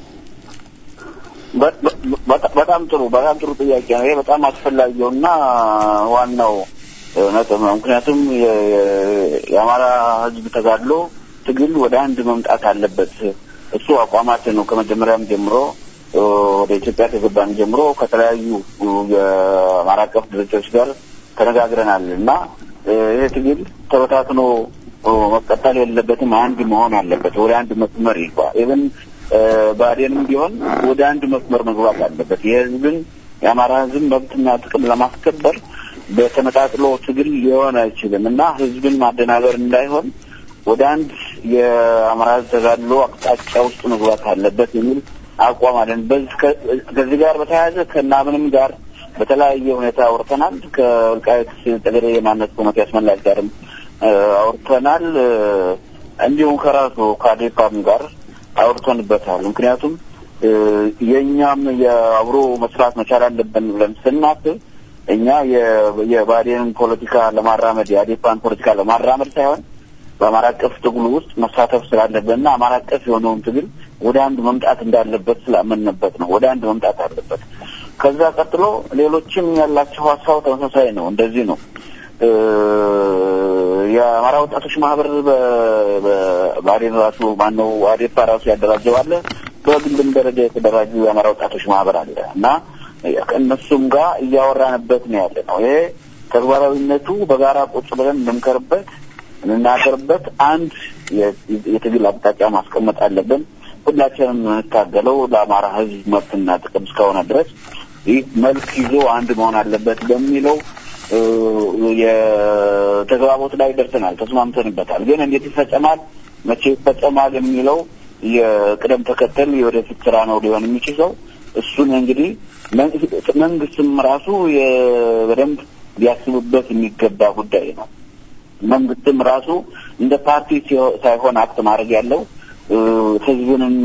B: በጣም ጥሩ በጣም ጥሩ ጥያቄ ነው። ይሄ በጣም አስፈላጊውና ዋናው ነጥብ ነው። ምክንያቱም የአማራ ህዝብ ተጋድሎ ትግል ወደ አንድ መምጣት አለበት። እሱ አቋማችን ነው። ከመጀመሪያም ጀምሮ ወደ ኢትዮጵያ ከገባን ጀምሮ ከተለያዩ የአማራ አቀፍ ድርጅቶች ጋር ተነጋግረናል እና ይህ ትግል ተበታትኖ መቀጠል የለበትም። አንድ መሆን አለበት። ወደ አንድ መስመር ይግባ። ኢቨን ብአዴንም ቢሆን ወደ አንድ መስመር መግባት አለበት። የህዝብን የአማራ ህዝብ መብትና ጥቅም ለማስከበር በተነጣጥሎ ትግል ሊሆን አይችልም እና ህዝብን ማደናበር እንዳይሆን ወደ አንድ የአማራ ህዝብ ተጋድሎ አቅጣጫ ውስጥ መግባት አለበት የሚል አቋም አለን። ከዚህ ጋር በተያያዘ ከናምንም ጋር በተለያየ ሁኔታ አውርተናል። ከወልቃይት ጠገዴ የማንነት ኮሚቴ አስመላሽ ጋርም አውርተናል። እንዲሁም ከራሱ ከአዴፓም ጋር አውርተንበታል። ምክንያቱም የእኛም የአብሮ መስራት መቻል አለብን ብለን ስናስብ እኛ የባዴንን ፖለቲካ ለማራመድ የአዴፓን ፖለቲካ ለማራመድ ሳይሆን በአማራ አቀፍ ትግሉ ውስጥ መሳተፍ ስላለብንና አማራ አቀፍ የሆነውን ትግል ወደ አንድ መምጣት እንዳለበት ስላመንበት ነው። ወደ አንድ መምጣት አለበት። ከዛ ቀጥሎ ሌሎችም ያላቸው ሀሳብ ተመሳሳይ ነው። እንደዚህ ነው። የአማራ ወጣቶች ማህበር በባዴን ራሱ ማነው አዴፓ ራሱ ያደራጀው አለ። በግልም ደረጃ የተደራጁ የአማራ ወጣቶች ማህበር አለ እና ከእነሱም ጋር እያወራንበት ነው ያለ ነው። ይሄ ተግባራዊነቱ በጋራ ቁጭ ብለን እንምከርበት፣ እንናገርበት፣ አንድ የትግል አቅጣጫ ማስቀመጥ አለብን። ሁላችንም የምንታገለው ለአማራ ሕዝብ መብትና ጥቅም እስከሆነ ድረስ ይህ መልክ ይዞ አንድ መሆን አለበት በሚለው የተግባቦት ላይ ደርሰናል፣ ተስማምተንበታል። ግን እንዴት ይፈጸማል፣ መቼ ይፈጸማል የሚለው የቅደም ተከተል የወደፊት ስራ ነው ሊሆን የሚችለው። እሱን እንግዲህ መንግስትም ራሱ በደንብ ሊያስብበት የሚገባ ጉዳይ ነው። መንግስትም ራሱ እንደ ፓርቲ ሳይሆን አክት ማድረግ ያለው ህዝብንና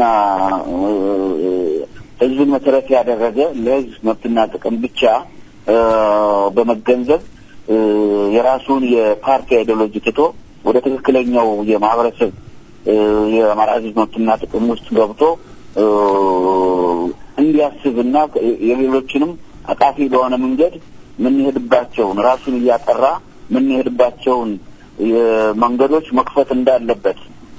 B: ህዝብን መሰረት ያደረገ ለህዝብ መብትና ጥቅም ብቻ በመገንዘብ የራሱን የፓርቲ አይዲዮሎጂ ትቶ ወደ ትክክለኛው የማህበረሰብ የአማራ ህዝብ መብትና ጥቅም ውስጥ ገብቶ እንዲያስብና የሌሎችንም አቃፊ በሆነ መንገድ የምንሄድባቸውን ራሱን እያጠራ የምንሄድባቸውን መንገዶች መክፈት እንዳለበት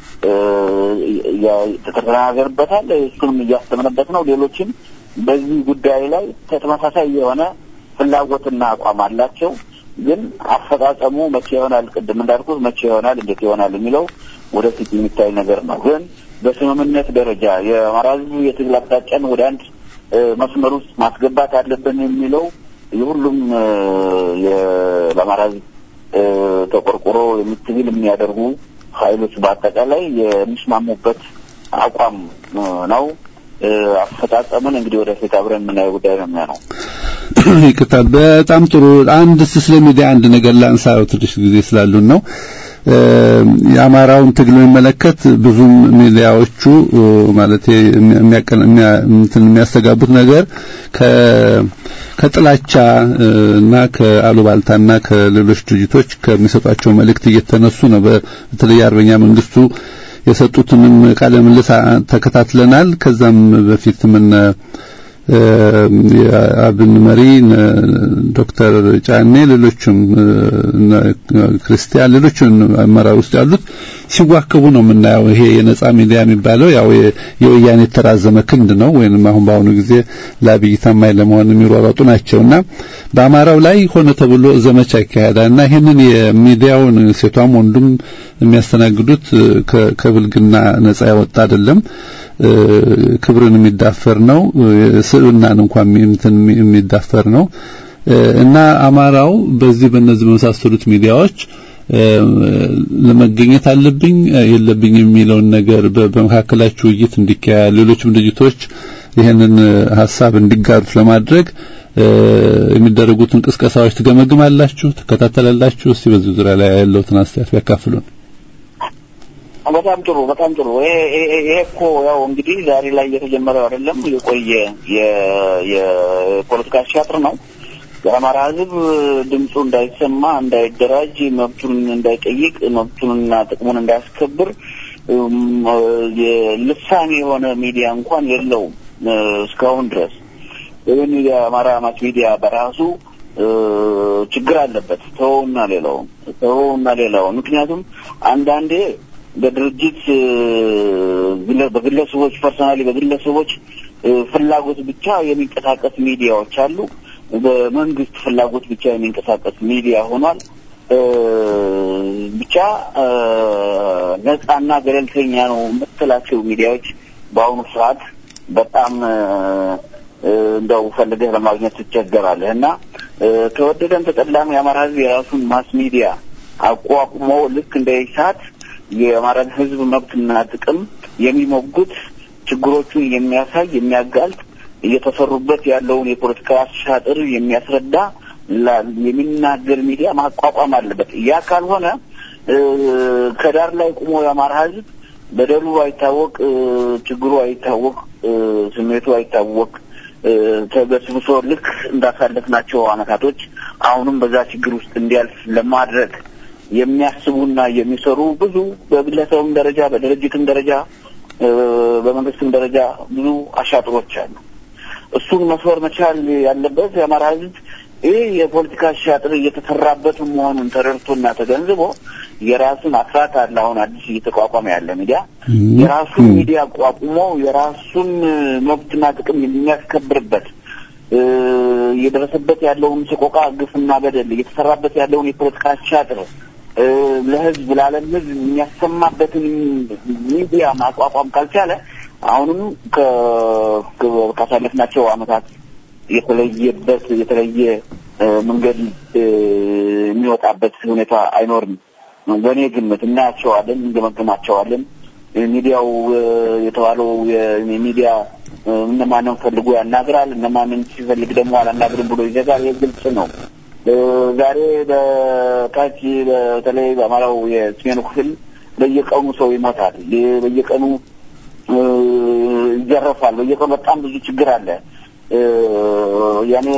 B: ተተናገርበታል። እሱንም እያስተምንበት ነው። ሌሎችም በዚህ ጉዳይ ላይ ተመሳሳይ የሆነ ፍላጎትና አቋም አላቸው። ግን አፈጻጸሙ መቼ ይሆናል፣ ቅድም እንዳልኩት መቼ ይሆናል፣ እንዴት ይሆናል የሚለው ወደፊት የሚታይ ነገር ነው። ግን በስምምነት ደረጃ የአማራ ህዝብ የትግል አቅጣጫን ወደ አንድ መስመር ውስጥ ማስገባት አለብን የሚለው የሁሉም ለአማራ ህዝብ ተቆርቆሮ የምትግል የሚያደርጉ ኃይሎች በአጠቃላይ የሚስማሙበት አቋም ነው። አፈጻጸሙን እንግዲህ ወደፊት አብረን የምናየው ጉዳይ ነው የሚሆነው።
A: ይቅርታ፣ በጣም ጥሩ። አንድ ስለ ሚዲያ አንድ ነገር ላንሳ፣ ትንሽ ጊዜ ስላሉን ነው። የአማራውን ትግል የሚመለከት ብዙም ሚዲያዎቹ ማለት የሚያስተጋቡት ነገር ከጥላቻ እና ከአሉባልታና ከሌሎች ድርጅቶች ከሚሰጧቸው መልእክት እየተነሱ ነው። በተለይ አርበኛ መንግስቱ የሰጡትንም ቃለ ምልልስ ተከታትለናል። ከዛም በፊት ምን የአብን መሪ ዶክተር ጫኔ ሌሎችም ክርስቲያን ሌሎችን አመራር ውስጥ ያሉት ሲዋከቡ ነው የምናየው። ይሄ የነጻ ሚዲያ የሚባለው ያው የወያኔ የተራዘመ ክንድ ነው፣ ወይንም አሁን በአሁኑ ጊዜ ለአብይ ታማኝ ለመሆን የሚሯሯጡ ናቸውና በአማራው ላይ ሆነ ተብሎ ዘመቻ ይካሄዳልና ይህንን የሚዲያውን ሴቷም ወንዱም የሚያስተናግዱት ከብልግና ነጻ ያወጣ አይደለም። ክብርን የሚዳፈር ነው። ስብናን እንኳን የሚዳፈር ነው እና አማራው በዚህ በእነዚህ በመሳሰሉት ሚዲያዎች ለመገኘት አለብኝ የለብኝ የሚለውን ነገር በመካከላችሁ ውይይት እንዲካሄድ ሌሎችም ድርጅቶች ይህንን ሀሳብ እንዲጋሩት ለማድረግ የሚደረጉትን ቅስቀሳዎች ትገመግማላችሁ፣ ትከታተላላችሁ? እስቲ በዚህ ዙሪያ ላይ ያለውትን አስተያየት ያካፍሉን።
B: በጣም ጥሩ በጣም ጥሩ። ይሄ እኮ ያው እንግዲህ ዛሬ ላይ እየተጀመረው አይደለም፣ የቆየ የፖለቲካ ቲያትር ነው። የአማራ ሕዝብ ድምፁ እንዳይሰማ፣ እንዳይደራጅ፣ መብቱን እንዳይጠይቅ፣ መብቱንና ጥቅሙን እንዳያስከብር ልሳኔ የሆነ ሚዲያ እንኳን የለውም እስካሁን ድረስ። ይህን የአማራ ማስ ሚዲያ በራሱ ችግር አለበት። ተወውና ሌላውን ተወውና ሌላውን ምክንያቱም አንዳንዴ በድርጅት በግለሰቦች ፐርሰናሊ በግለሰቦች ፍላጎት ብቻ የሚንቀሳቀስ ሚዲያዎች አሉ። በመንግስት ፍላጎት ብቻ የሚንቀሳቀስ ሚዲያ ሆኗል። ብቻ ነጻና ገለልተኛ ነው የምትላቸው ሚዲያዎች በአሁኑ ሰዓት በጣም እንደው ፈልገህ ለማግኘት ትቸገራለህ እና ተወደደም ተጠላም የአማራ ህዝብ የራሱን ማስ ሚዲያ አቋቁሞ ልክ እንደ ኢሳት የአማራን ህዝብ መብትና ጥቅም የሚሞግት ችግሮቹን የሚያሳይ የሚያጋልጥ እየተሰሩበት ያለውን የፖለቲካ አሻጥር የሚያስረዳ የሚናገር ሚዲያ ማቋቋም አለበት። ያ ካልሆነ ከዳር ላይ ቁሞ የአማራ ህዝብ በደሉ አይታወቅ፣ ችግሩ አይታወቅ፣ ስሜቱ አይታወቅ ተበስብሶ ልክ እንዳሳለፍናቸው አመታቶች አሁንም በዛ ችግር ውስጥ እንዲያልፍ ለማድረግ የሚያስቡና የሚሰሩ ብዙ በግለሰብም ደረጃ በድርጅትም ደረጃ በመንግስትም ደረጃ ብዙ አሻጥሮች አሉ። እሱን መስበር መቻል ያለበት የአማራ ህዝብ ይህ የፖለቲካ አሻጥር እየተሰራበት መሆኑን ተረድቶና ተገንዝቦ የራሱን አስራት አለ። አሁን አዲስ እየተቋቋመ ያለ ሚዲያ የራሱን ሚዲያ አቋቁሞ የራሱን መብትና ጥቅም የሚያስከብርበት እየደረሰበት ያለውን ሰቆቃ፣ ግፍና በደል እየተሰራበት ያለውን የፖለቲካ አሻጥር ለህዝብ ለዓለም ህዝብ የሚያሰማበትን ሚዲያ ማቋቋም ካልቻለ አሁንም ካሳለፍናቸው አመታት የተለየበት የተለየ መንገድ የሚወጣበት ሁኔታ አይኖርም። በእኔ ግምት እናያቸዋለን፣ እንገመግማቸዋለን። ሚዲያው የተባለው የሚዲያ እነማንን ፈልጎ ያናግራል፣ እነማንን ሲፈልግ ደግሞ አላናግርም ብሎ ይዘጋል። ይህ ግልጽ ነው። ዛሬ በታች በተለይ በአማራው የሰሜኑ ክፍል በየቀኑ ሰው ይሞታል፣ በየቀኑ ይዘረፋል፣ በየቀኑ በጣም ብዙ ችግር አለ። ያኔ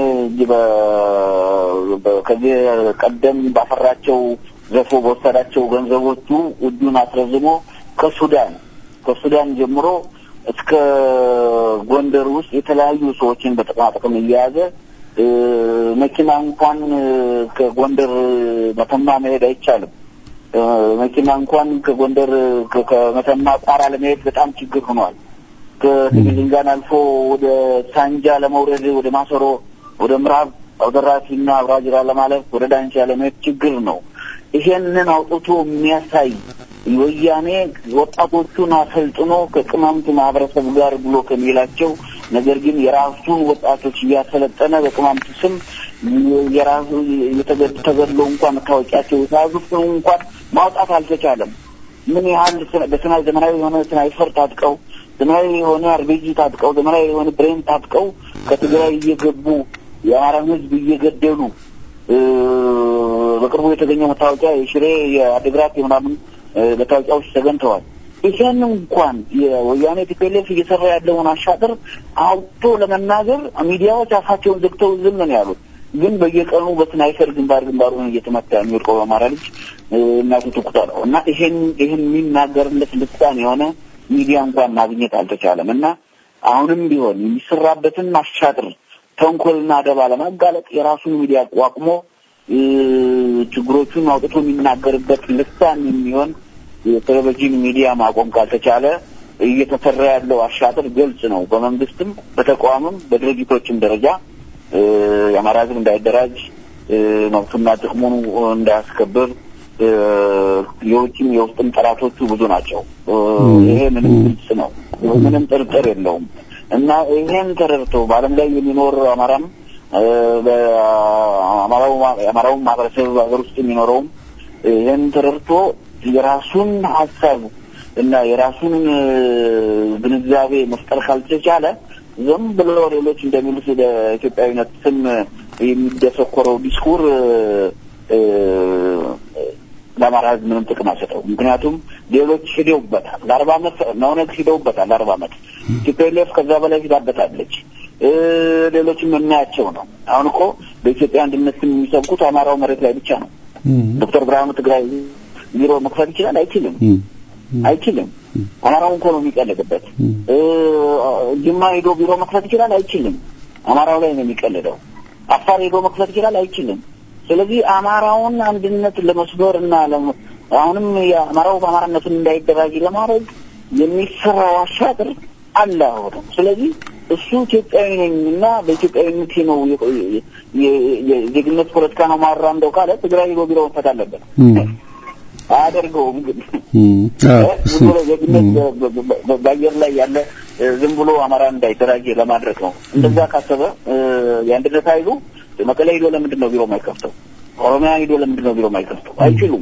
B: ከዚህ ቀደም ባፈራቸው ዘፎ በወሰዳቸው ገንዘቦቹ እጁን አስረዝሞ ከሱዳን ከሱዳን ጀምሮ እስከ ጎንደር ውስጥ የተለያዩ ሰዎችን በጥቅማጥቅም እየያዘ መኪና እንኳን ከጎንደር መተማ መሄድ አይቻልም። መኪና እንኳን ከጎንደር ከመተማ ቋራ ለመሄድ በጣም ችግር ሆኗል። ከድንጋን አልፎ ወደ ሳንጃ ለመውረድ ወደ ማሰሮ፣ ወደ ምዕራብ አውደራሲና አብራጅራ ለማለፍ ወደ ዳንሻ ለመሄድ ችግር ነው። ይሄንን አውጥቶ የሚያሳይ ወያኔ ወጣቶቹን አሰልጥኖ ከቅማምት ማህበረሰብ ጋር ብሎ ከሚላቸው ነገር ግን የራሱን ወጣቶች እያሰለጠነ በቅማምት ስም የራሱ ተገድለው እንኳን መታወቂያቸው የተያዙት እንኳን ማውጣት አልተቻለም። ምን ያህል በስናይ ዘመናዊ የሆነ ስናይፈር ታጥቀው ዘመናዊ የሆነ አርቤጂ ታጥቀው ዘመናዊ የሆነ ብሬን ታጥቀው ከትግራይ እየገቡ የአማራን ሕዝብ እየገደሉ በቅርቡ የተገኘው መታወቂያ የሽሬ የአድግራት የምናምን መታወቂያዎች ተገኝተዋል። ይህን እንኳን የወያኔ ቲፒኤልኤፍ እየሰራ ያለውን አሻጥር አውጥቶ ለመናገር ሚዲያዎች አፋቸውን ዘግተው ዝም ነው ያሉት። ግን በየቀኑ በስናይፈር ግንባር ግንባሩን እየተመታ የሚወድቀው በአማራ ልጅ እናቱ ትኩታ ነው እና ይሄን ይህን የሚናገርለት ልሳን የሆነ ሚዲያ እንኳን ማግኘት አልተቻለም እና አሁንም ቢሆን የሚሰራበትን አሻጥር ተንኮልና ደባ ለማጋለጥ የራሱን ሚዲያ አቋቁሞ ችግሮቹን አውጥቶ የሚናገርበት ልሳን የሚሆን የቴሌቪዥን ሚዲያ ማቆም ካልተቻለ እየተሰራ ያለው አሻጥር ግልጽ ነው። በመንግስትም በተቋምም በድርጅቶችም ደረጃ የአማራ ሕዝብ እንዳይደራጅ መብቱና ጥቅሙን እንዳያስከብር የውጭም የውስጥም ጠላቶቹ ብዙ ናቸው። ይሄ ምንም ግልጽ ነው፣ ምንም ጥርጥር የለውም። እና ይሄን ተረድቶ በዓለም ላይ የሚኖር አማራም የአማራውን ማህበረሰብ ሀገር ውስጥ የሚኖረውም ይህን ተረድቶ የራሱን ሀሳብ እና የራሱን ግንዛቤ መፍጠር ካልተቻለ ዝም ብሎ ሌሎች እንደሚሉት ለኢትዮጵያዊነት ስም የሚደሰኮረው ዲስኩር ለአማራ ህዝብ ምንም ጥቅም አይሰጠው። ምክንያቱም ሌሎች ሂደውበታል። ለአርባ አመት ነውነት ሂደውበታል። ለአርባ አመት ኢትዮጵያ ከዛ በላይ ሂዳበታለች። ሌሎችም የምናያቸው ነው። አሁን እኮ በኢትዮጵያ አንድነት ስም የሚሰብኩት አማራው መሬት ላይ ብቻ ነው። ዶክተር ብርሃኑ ትግራይ ቢሮ መክፈት ይችላል? አይችልም፣ አይችልም። አማራው እኮ ነው የሚቀልድበት። ጅማ ሄዶ ቢሮ መክፈት ይችላል? አይችልም። አማራው ላይ ነው የሚቀልደው። አፋር ሄዶ መክፈት ይችላል? አይችልም። ስለዚህ አማራውን አንድነት ለመስበር እና አሁንም የአማራው በአማራነቱን እንዳይደራጅ ለማድረግ የሚሰራው አሻጥር አለ አሁንም። ስለዚህ እሱ ኢትዮጵያዊ ነኝ እና በኢትዮጵያዊነቴ ነው የዜግነት ፖለቲካ ነው ማራምደው ካለ ትግራይ ሄዶ ቢሮ መክፈት አለበት። አያደርገውም ግን ዝም ብሎ ዜግነት በአየር ላይ ያለ ዝም ብሎ አማራ እንዳይደራጅ ለማድረግ ነው። እንደዛ ካሰበ የአንድነት ኃይሉ መቀሌ ሂዶ ለምንድን ነው ቢሮ የማይከፍተው? ኦሮሚያ ሂዶ ለምንድን ነው ቢሮ የማይከፍተው? አይችሉም።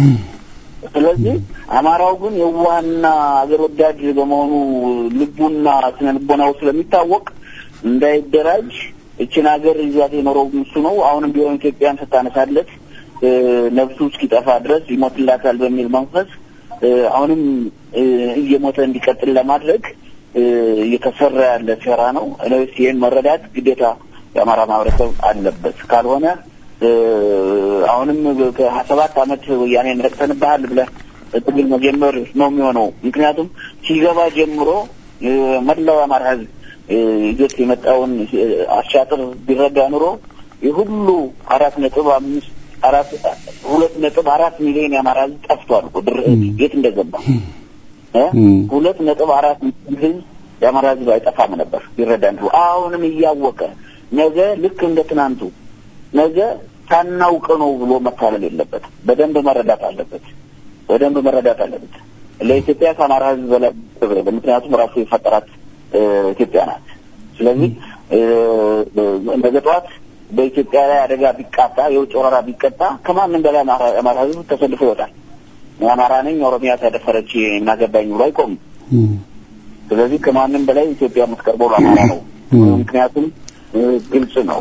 B: ስለዚህ አማራው ግን የዋህና አገር ወዳድ በመሆኑ ልቡና ስነ ልቦናው ስለሚታወቅ እንዳይደራጅ እችን ሀገር ይዟት የኖረው እሱ ነው። አሁንም ቢሆን ኢትዮጵያን ስታነሳለት ነፍሱ እስኪጠፋ ድረስ ይሞትላታል በሚል መንፈስ አሁንም እየሞተ እንዲቀጥል ለማድረግ እየተሰራ ያለ ሴራ ነው። እነስ ይህን መረዳት ግዴታ የአማራ ማህበረሰብ አለበት። ካልሆነ አሁንም ከሀያ ሰባት አመት ወያኔን ረቅተንብሃል ብለህ ትግል መጀመር ነው የሚሆነው። ምክንያቱም ሲገባ ጀምሮ መላው የአማራ ህዝብ ይዞት የመጣውን አሻጥር ቢረዳ ኑሮ የሁሉ አራት ነጥብ አምስት አራት ሁለት ነጥብ አራት ሚሊዮን የአማራ ህዝብ ጠፍቷል እኮ የት እንደገባ ሁለት ነጥብ አራት ህዝብ የአማራ ህዝብ አይጠፋም ነበር ቢረዳ ኑሮ። አሁንም እያወቀ ነገ ልክ እንደ ትናንቱ ነገ ሳናውቅ ነው ብሎ መታለል የለበትም። በደንብ መረዳት አለበት። በደንብ መረዳት አለበት። ለኢትዮጵያ ከአማራ ህዝብ በላይ ምክንያቱም ራሱ የፈጠራት ኢትዮጵያ ናት። ስለዚህ ነገ ጠዋት በኢትዮጵያ ላይ አደጋ ቢቃጣ የውጭ ወረራ ቢቀጣ ከማንም በላይ አማራ ህዝብ ተሰልፎ ይወጣል። የአማራ ነኝ ኦሮሚያ ተደፈረች እናገባኝ ብሎ አይቆምም። ስለዚህ ከማንም በላይ ኢትዮጵያ የምትቀርበው ለአማራ ነው። ምክንያቱም ግልጽ ነው።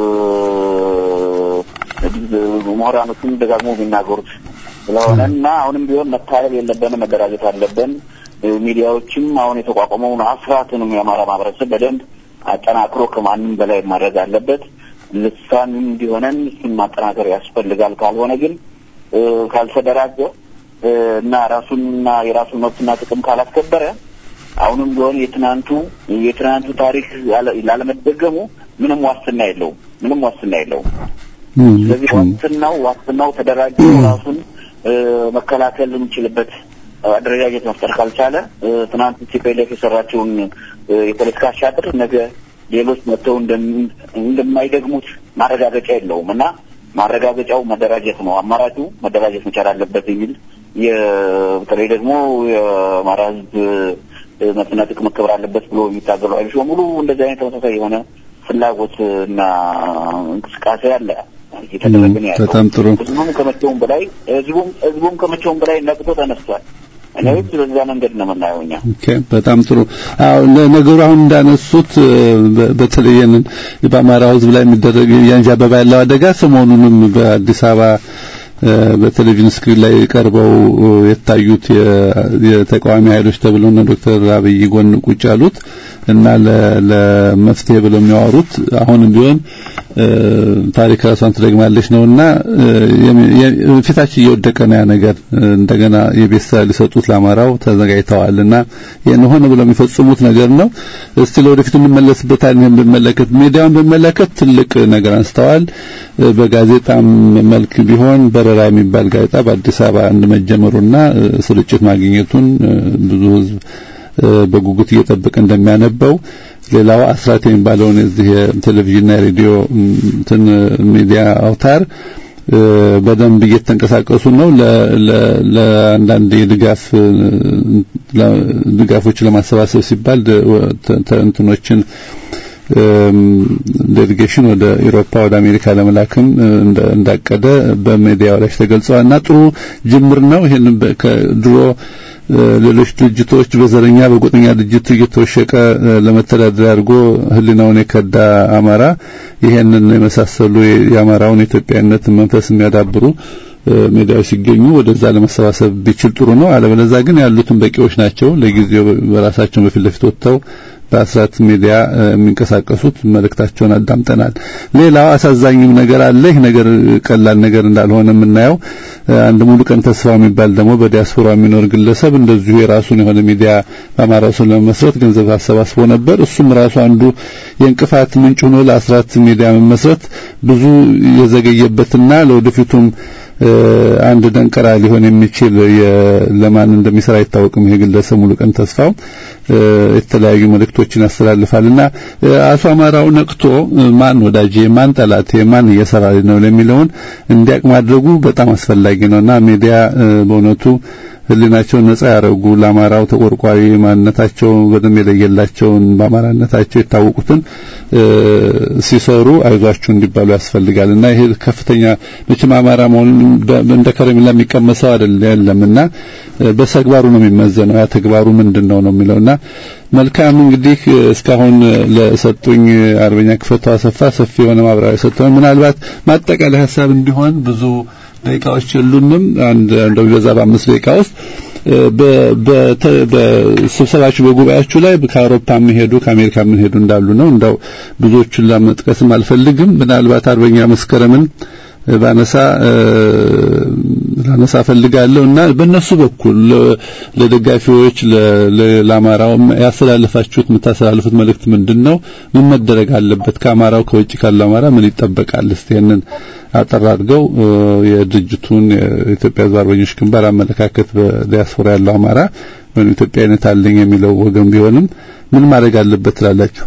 B: ምሁራኖቹም ደጋግሞ የሚናገሩት ስለሆነ እና አሁንም ቢሆን መታለል የለብንም፣ መደራጀት አለብን። ሚዲያዎችም አሁን የተቋቋመውን አስራትንም የአማራ ማህበረሰብ በደንብ አጠናክሮ ከማንም በላይ ማድረግ አለበት። ልሳን እንዲሆነን እሱን ማጠናከር ያስፈልጋል። ካልሆነ ግን ካልተደራጀ እና ራሱንና የራሱን መብትና ጥቅም ካላስከበረ አሁንም ቢሆን የትናንቱ የትናንቱ ታሪክ ላለመደገሙ ምንም ዋስትና የለውም። ምንም ዋስትና የለውም። ስለዚህ ዋስትናው ዋስትናው ተደራጅ ራሱን መከላከል የሚችልበት አደረጃጀት መፍጠር ካልቻለ ትናንት ኢትዮጵያ የሰራቸውን የፖለቲካ አሻጥር ነገ ሌሎች መጥተው እንደማይደግሙት ማረጋገጫ የለውም እና ማረጋገጫው መደራጀት ነው። አማራጩ መደራጀት መቻል አለበት የሚል በተለይ ደግሞ የአማራ ሕዝብ መብትና ጥቅም መከበር አለበት ብሎ የሚታገሉ ኃይሎች በሙሉ እንደዚህ አይነት ተመሳሳይ የሆነ ፍላጎት እና እንቅስቃሴ አለ እየተደረገ ነው ያለው።
A: በጣም ጥሩ።
B: ህዝቡም ከመቼውም በላይ ህዝቡም ህዝቡም ከመቼውም በላይ ነቅቶ ተነስቷል። እኔ በዛ መንገድ ነው የምናየው እኛ።
A: ኦኬ በጣም ጥሩ። አዎ ለነገሩ አሁን እንዳነሱት በተለይ በአማራ ህዝብ ላይ የሚደረግ ያንዣበባ ያለው አደጋ ሰሞኑንም በአዲስ አበባ በቴሌቪዥን ስክሪን ላይ ቀርበው የታዩት የተቃዋሚ ኃይሎች ተብለው እነ ዶክተር አብይ ጎን ቁጭ ያሉት እና ለመፍትሄ ብለው የሚያወሩት አሁንም ቢሆን ታሪክ ራሷን ትደግማለች ነውና ፊታችን እየወደቀ ነው ያ ነገር እንደገና የቤት ስራ ሊሰጡት ለአማራው ተዘጋጅተዋልና ይሄን ሆነ ብለው የሚፈጽሙት ነገር ነው። እስቲ ለወደፊት እንመለስበታለን። ይሄን በመለከት ሚዲያውን በመለከት ትልቅ ነገር አንስተዋል። በጋዜጣም መልክ ቢሆን በረራ የሚባል ጋዜጣ በአዲስ አበባ አንድ መጀመሩና ስርጭት ማግኘቱን ብዙ ህዝብ በጉጉት እየጠበቀ እንደሚያነበው ሌላው አስራት የሚባለውን የዚህ የቴሌቪዥንና የሬዲዮ እንትን ሚዲያ አውታር በደንብ እየተንቀሳቀሱ ነው። ለአንዳንድ የድጋፍ ድጋፎችን ለማሰባሰብ ሲባል እንትኖችን ዴሊጌሽን ወደ ኢሮፓ ወደ አሜሪካ ለመላክም እንዳቀደ በሚዲያው ላይ ተገልጸዋል እና ጥሩ ጅምር ነው። ይሄን ከድሮ ሌሎች ድርጅቶች በዘረኛ በጎጠኛ ድርጅት እየተወሸቀ ለመተዳደር አድርጎ ህሊናውን የከዳ አማራ ይሄንን የመሳሰሉ የአማራውን የኢትዮጵያዊነት መንፈስ የሚያዳብሩ ሜዳዎች ሲገኙ ወደዛ ለመሰባሰብ ቢችል ጥሩ ነው። አለበለዚያ ግን ያሉትን በቂዎች ናቸው። ለጊዜው በራሳቸው በፊት ለፊት ወጥተው በአስራት ሚዲያ የሚንቀሳቀሱት መልእክታቸውን አዳምጠናል። ሌላው አሳዛኝም ነገር አለ። ይህ ነገር ቀላል ነገር እንዳልሆነ የምናየው አንድ ሙሉ ቀን ተስፋ የሚባል ደግሞ በዲያስፖራ የሚኖር ግለሰብ እንደዚሁ የራሱን የሆነ ሚዲያ በአማራው ስም ለመመስረት ገንዘብ አሰባስቦ ነበር። እሱም ራሱ አንዱ የእንቅፋት ምንጭ ሆኖ ለአስራት ሚዲያ መመስረት ብዙ የዘገየበትና ለወደፊቱም አንድ ደንቀራ ሊሆን የሚችል ለማን እንደሚሰራ አይታወቅም። ይሄ ግለሰብ ሙሉ ቀን ተስፋው የተለያዩ መልእክቶችን ያስተላልፋልና አቶ አማራው ነቅቶ ማን ወዳጄ፣ ማን ጠላቴ፣ ማን እየሰራ ነው ለሚለውን እንዲያቅ ማድረጉ በጣም አስፈላጊ ነውና ሚዲያ በእውነቱ ህሊናቸውን ነጻ ያደረጉ ለአማራው ተቆርቋሪ ማንነታቸው በደንብ የለየላቸውን በአማራነታቸው የታወቁትን ሲሰሩ አይዟችሁ እንዲባሉ ያስፈልጋልና ይሄ ከፍተኛ መቼም አማራ መሆኑን እንደ ከረሜላ የሚቀመሰው አይደል የለምና በተግባሩ ነው የሚመዘነው። ያ ተግባሩ ምንድነው ነው የሚለውና መልካም እንግዲህ እስካሁን ለሰጡኝ አርበኛ ክፈቱ አሰፋ ሰፊ የሆነ ማብራሪያ ሰጥተዋል። ምናልባት ማጠቃለያ ሀሳብ እንዲሆን ብዙ ደቂቃዎች የሉንም። አንድ እንደው ቢበዛ በአምስት ደቂቃ ውስጥ በስብሰባችሁ በጉባኤያችሁ ላይ ከአውሮፓ የሚሄዱ ከአሜሪካ የሚሄዱ እንዳሉ ነው። እንደው ብዙዎቹን ለመጥቀስም አልፈልግም። ምናልባት አርበኛ መስከረምን ባነሳ ላነሳ ፈልጋለሁ እና በእነሱ በኩል ለደጋፊዎች ለአማራው ያስተላልፋችሁት የምታስተላልፉት መልእክት ምንድን ነው? ምን መደረግ አለበት? ከአማራው ከውጭ ካለው አማራ ምን ይጠበቃል? እስቲ ይሄንን አጠር አድርገው የድርጅቱን የኢትዮጵያ ሕዝብ አርበኞች ግንባር አመለካከት በዲያስፖራ ያለው አማራ ወይም ኢትዮጵያዊነት አለኝ የሚለው ወገን ቢሆንም ምን ማድረግ አለበት ትላላችሁ?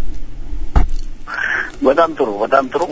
B: በጣም ጥሩ በጣም ጥሩ።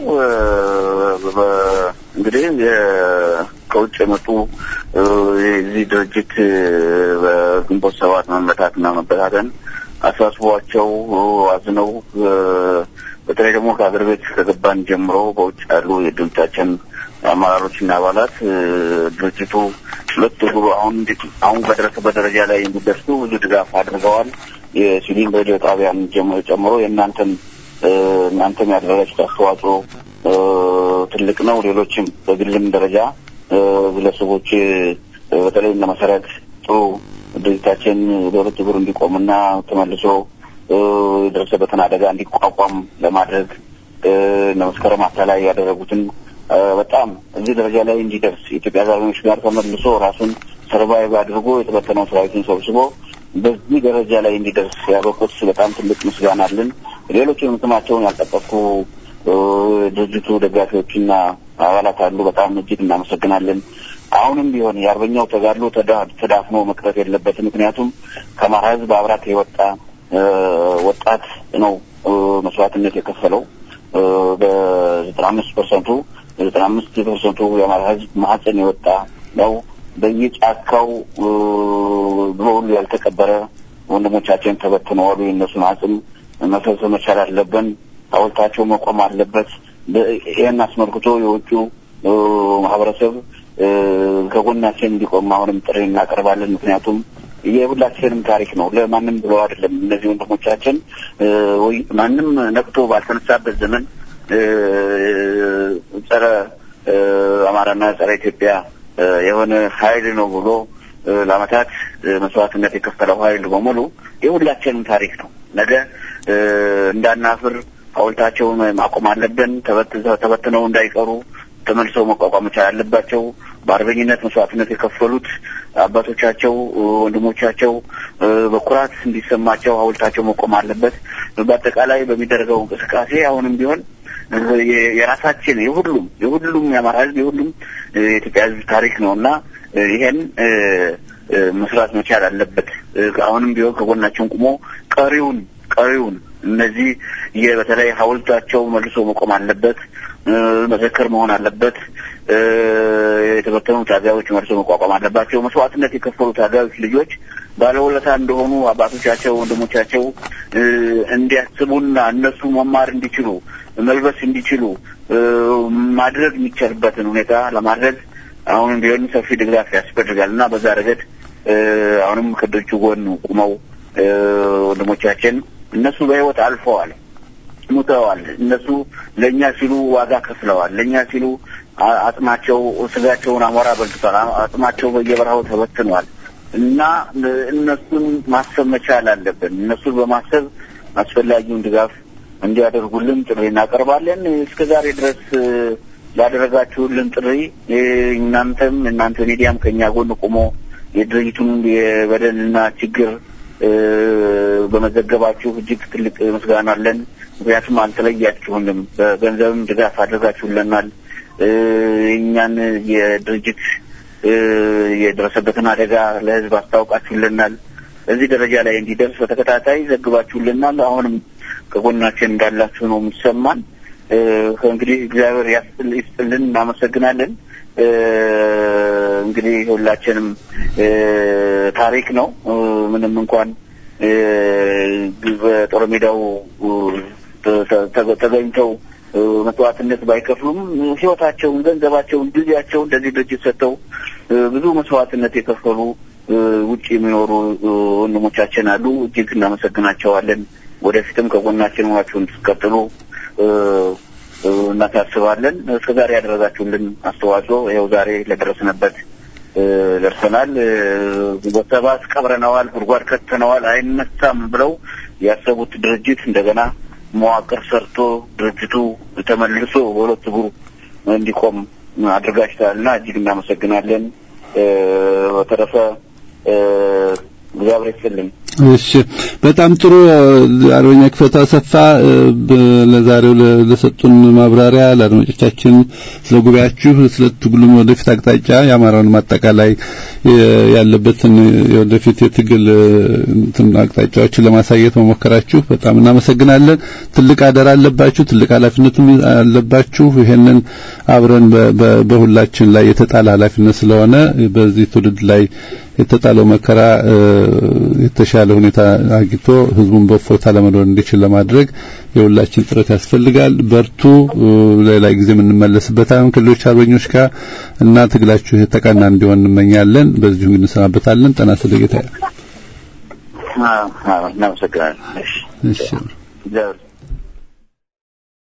B: እንግዲህ ከውጭ የመጡ የዚህ ድርጅት በግንቦት ሰባት መመታትና መበታተን አሳስቧቸው አዝነው በተለይ ደግሞ ከሀገር ቤት ከገባን ጀምሮ በውጭ ያሉ የድርጅታችን አመራሮችና አባላት ድርጅቱ ሁለት እግሩ አሁን አሁን በደረሰበት ደረጃ ላይ እንዲደርሱ ብዙ ድጋፍ አድርገዋል። የሲቪል ሬዲዮ ጣቢያን ጨምሮ የእናንተን እናንተም ያደረጋችሁት አስተዋጽኦ ትልቅ ነው። ሌሎችም በግልም ደረጃ ግለሰቦች በተለይ እነ መሰረት ጥሩ ድርጅታችን በሁለት እግሩ እንዲቆምና ተመልሶ የደረሰበትን አደጋ እንዲቋቋም ለማድረግ እነ መስከረም አታላይ ያደረጉትን በጣም እዚህ ደረጃ ላይ እንዲደርስ የኢትዮጵያ አርበኞች ጋር ተመልሶ ራሱን ሰርቫይቭ አድርጎ የተበተነው ሰራዊቱን ሰብስቦ በዚህ ደረጃ ላይ እንዲደርስ ያበቁት በጣም ትልቅ ምስጋና አለን። ሌሎችንም ስማቸውን ያልጠቀስኩ ድርጅቱ ደጋፊዎችና አባላት አሉ። በጣም እጅግ እናመሰግናለን። አሁንም ቢሆን የአርበኛው ተጋድሎ ተዳፍኖ መቅረት የለበትም። ምክንያቱም ከአማራ ሕዝብ አብራት የወጣ ወጣት ነው መስዋዕትነት የከፈለው በዘጠና አምስት ፐርሰንቱ ዘጠና አምስት ፐርሰንቱ የአማራ ሕዝብ ማህፀን የወጣ ነው። በየጫካው በሁሉ ያልተቀበረ ወንድሞቻችን ተበትነዋሉ። የእነሱን አጽም መሰብሰብ መቻል አለብን። ሐውልታቸው መቆም አለበት። ይህን አስመልክቶ የውጩ ማህበረሰብ ከጎናችን እንዲቆም አሁንም ጥሪ እናቀርባለን። ምክንያቱም የሁላችንም ታሪክ ነው። ለማንም ብለው አይደለም። እነዚህ ወንድሞቻችን ማንም ነቅቶ ባልተነሳበት ዘመን ጸረ አማራና ጸረ ኢትዮጵያ የሆነ ኃይል ነው ብሎ ለአመታት መስዋዕትነት የከፈለው ኃይል በሙሉ የሁላችንም ታሪክ ነው። ነገ እንዳናፍር ሐውልታቸውን ማቆም አለብን። ተበትነው እንዳይቀሩ ተመልሰው መቋቋም መቻል አለባቸው። በአርበኝነት መስዋዕትነት የከፈሉት አባቶቻቸው፣ ወንድሞቻቸው በኩራት እንዲሰማቸው ሐውልታቸው መቆም አለበት። በአጠቃላይ በሚደረገው እንቅስቃሴ አሁንም ቢሆን የራሳችን የሁሉም የሁሉም የአማራ ሕዝብ የሁሉም የኢትዮጵያ ሕዝብ ታሪክ ነው እና ይሄን መስራት መቻል አለበት። አሁንም ቢሆን ከጎናችን ቁሞ ቀሪውን ቀሪውን እነዚህ በተለይ ሐውልታቸው መልሶ መቆም አለበት፣ መዘክር መሆን አለበት። የተበተኑ ታጋዮች መልሶ መቋቋም አለባቸው። መስዋዕትነት የከፈሉ ታጋዮች ልጆች ባለውለታ እንደሆኑ አባቶቻቸው፣ ወንድሞቻቸው እንዲያስቡና እነሱ መማር እንዲችሉ መልበስ እንዲችሉ ማድረግ የሚቻልበትን ሁኔታ ለማድረግ አሁንም ቢሆን ሰፊ ድጋፍ ያስፈልጋል እና በዛ ረገድ አሁንም ከድርጅቱ ጎን ቁመው ወንድሞቻችን እነሱ በህይወት አልፈዋል፣ ሙተዋል። እነሱ ለእኛ ሲሉ ዋጋ ከፍለዋል። ለእኛ ሲሉ አጽማቸው ስጋቸውን አሞራ በልቷል። አጽማቸው በየበረሃው ተበትኗል እና እነሱን ማሰብ መቻል አለብን። እነሱን በማሰብ አስፈላጊውን ድጋፍ እንዲያደርጉልን ጥሪ እናቀርባለን። እስከ ዛሬ ድረስ ላደረጋችሁልን ጥሪ እናንተም እናንተ ሚዲያም ከእኛ ጎን ቆሞ የድርጅቱን የበደልና ችግር በመዘገባችሁ እጅግ ትልቅ ምስጋና አለን። ምክንያቱም አልተለያችሁንም፣ በገንዘብም ድጋፍ አድርጋችሁልናል። እኛን የድርጅት የደረሰበትን አደጋ ለሕዝብ አስታውቃችሁልናል። እዚህ ደረጃ ላይ እንዲደርስ በተከታታይ ዘግባችሁልናል። አሁንም ከጎናችን እንዳላችሁ ነው የሚሰማን። እንግዲህ እግዚአብሔር ይስጥልን፣ እናመሰግናለን። እንግዲህ ሁላችንም ታሪክ ነው። ምንም እንኳን በጦር ሜዳው ተገኝተው መስዋዕትነት ባይከፍሉም ሕይወታቸውን፣ ገንዘባቸውን፣ ጊዜያቸውን ለዚህ ድርጅት ሰጥተው ብዙ መስዋዕትነት የከፈሉ ውጭ የሚኖሩ ወንድሞቻችን አሉ። እጅግ እናመሰግናቸዋለን። ወደፊትም ከጎናችን ሆናችሁ እንድትቀጥሉ እናሳስባለን። እስከ ዛሬ ያደረጋችሁልን አስተዋጽኦ ይኸው ዛሬ ለደረስንበት ደርሰናል። በሰባት ቀብረነዋል፣ ጉድጓድ ከተነዋል፣ አይነሳም ብለው ያሰቡት ድርጅት እንደገና መዋቅር ሰርቶ ድርጅቱ ተመልሶ በሁለት እግሩ እንዲቆም አድርጋችኋልና እጅግ እናመሰግናለን። በተረፈ እግዚአብሔር ይስጥልን።
A: እሺ በጣም ጥሩ አርበኛ ክፈቱ አሰፋ ለዛሬው ለሰጡን ማብራሪያ ለአድማጮቻችን ስለ ጉባኤያችሁ ስለ ትግሉም ወደፊት አቅጣጫ የአማራውን አጠቃላይ ያለበትን የወደፊት የትግል አቅጣጫዎችን ለማሳየት መሞከራችሁ በጣም እናመሰግናለን። ትልቅ አደራ አለባችሁ፣ ትልቅ ኃላፊነቱም አለባችሁ። ይሄንን አብረን በሁላችን ላይ የተጣለ ኃላፊነት ስለሆነ በዚህ ትውልድ ላይ የተጣለው መከራ የተሻለ ሁኔታ አግኝቶ ህዝቡን በእፎይታ ለመኖር እንዲችል ለማድረግ የሁላችን ጥረት ያስፈልጋል። በርቱ። ሌላ ጊዜ የምንመለስበታለን ከሌሎች አርበኞች ጋር እና ትግላችሁ የተቃና እንዲሆን እንመኛለን። በዚሁ እንሰናበታለን። ጤና ይስጥልኝ ጌታዬ።
B: እናመሰግናለን። እሺ
A: እሺ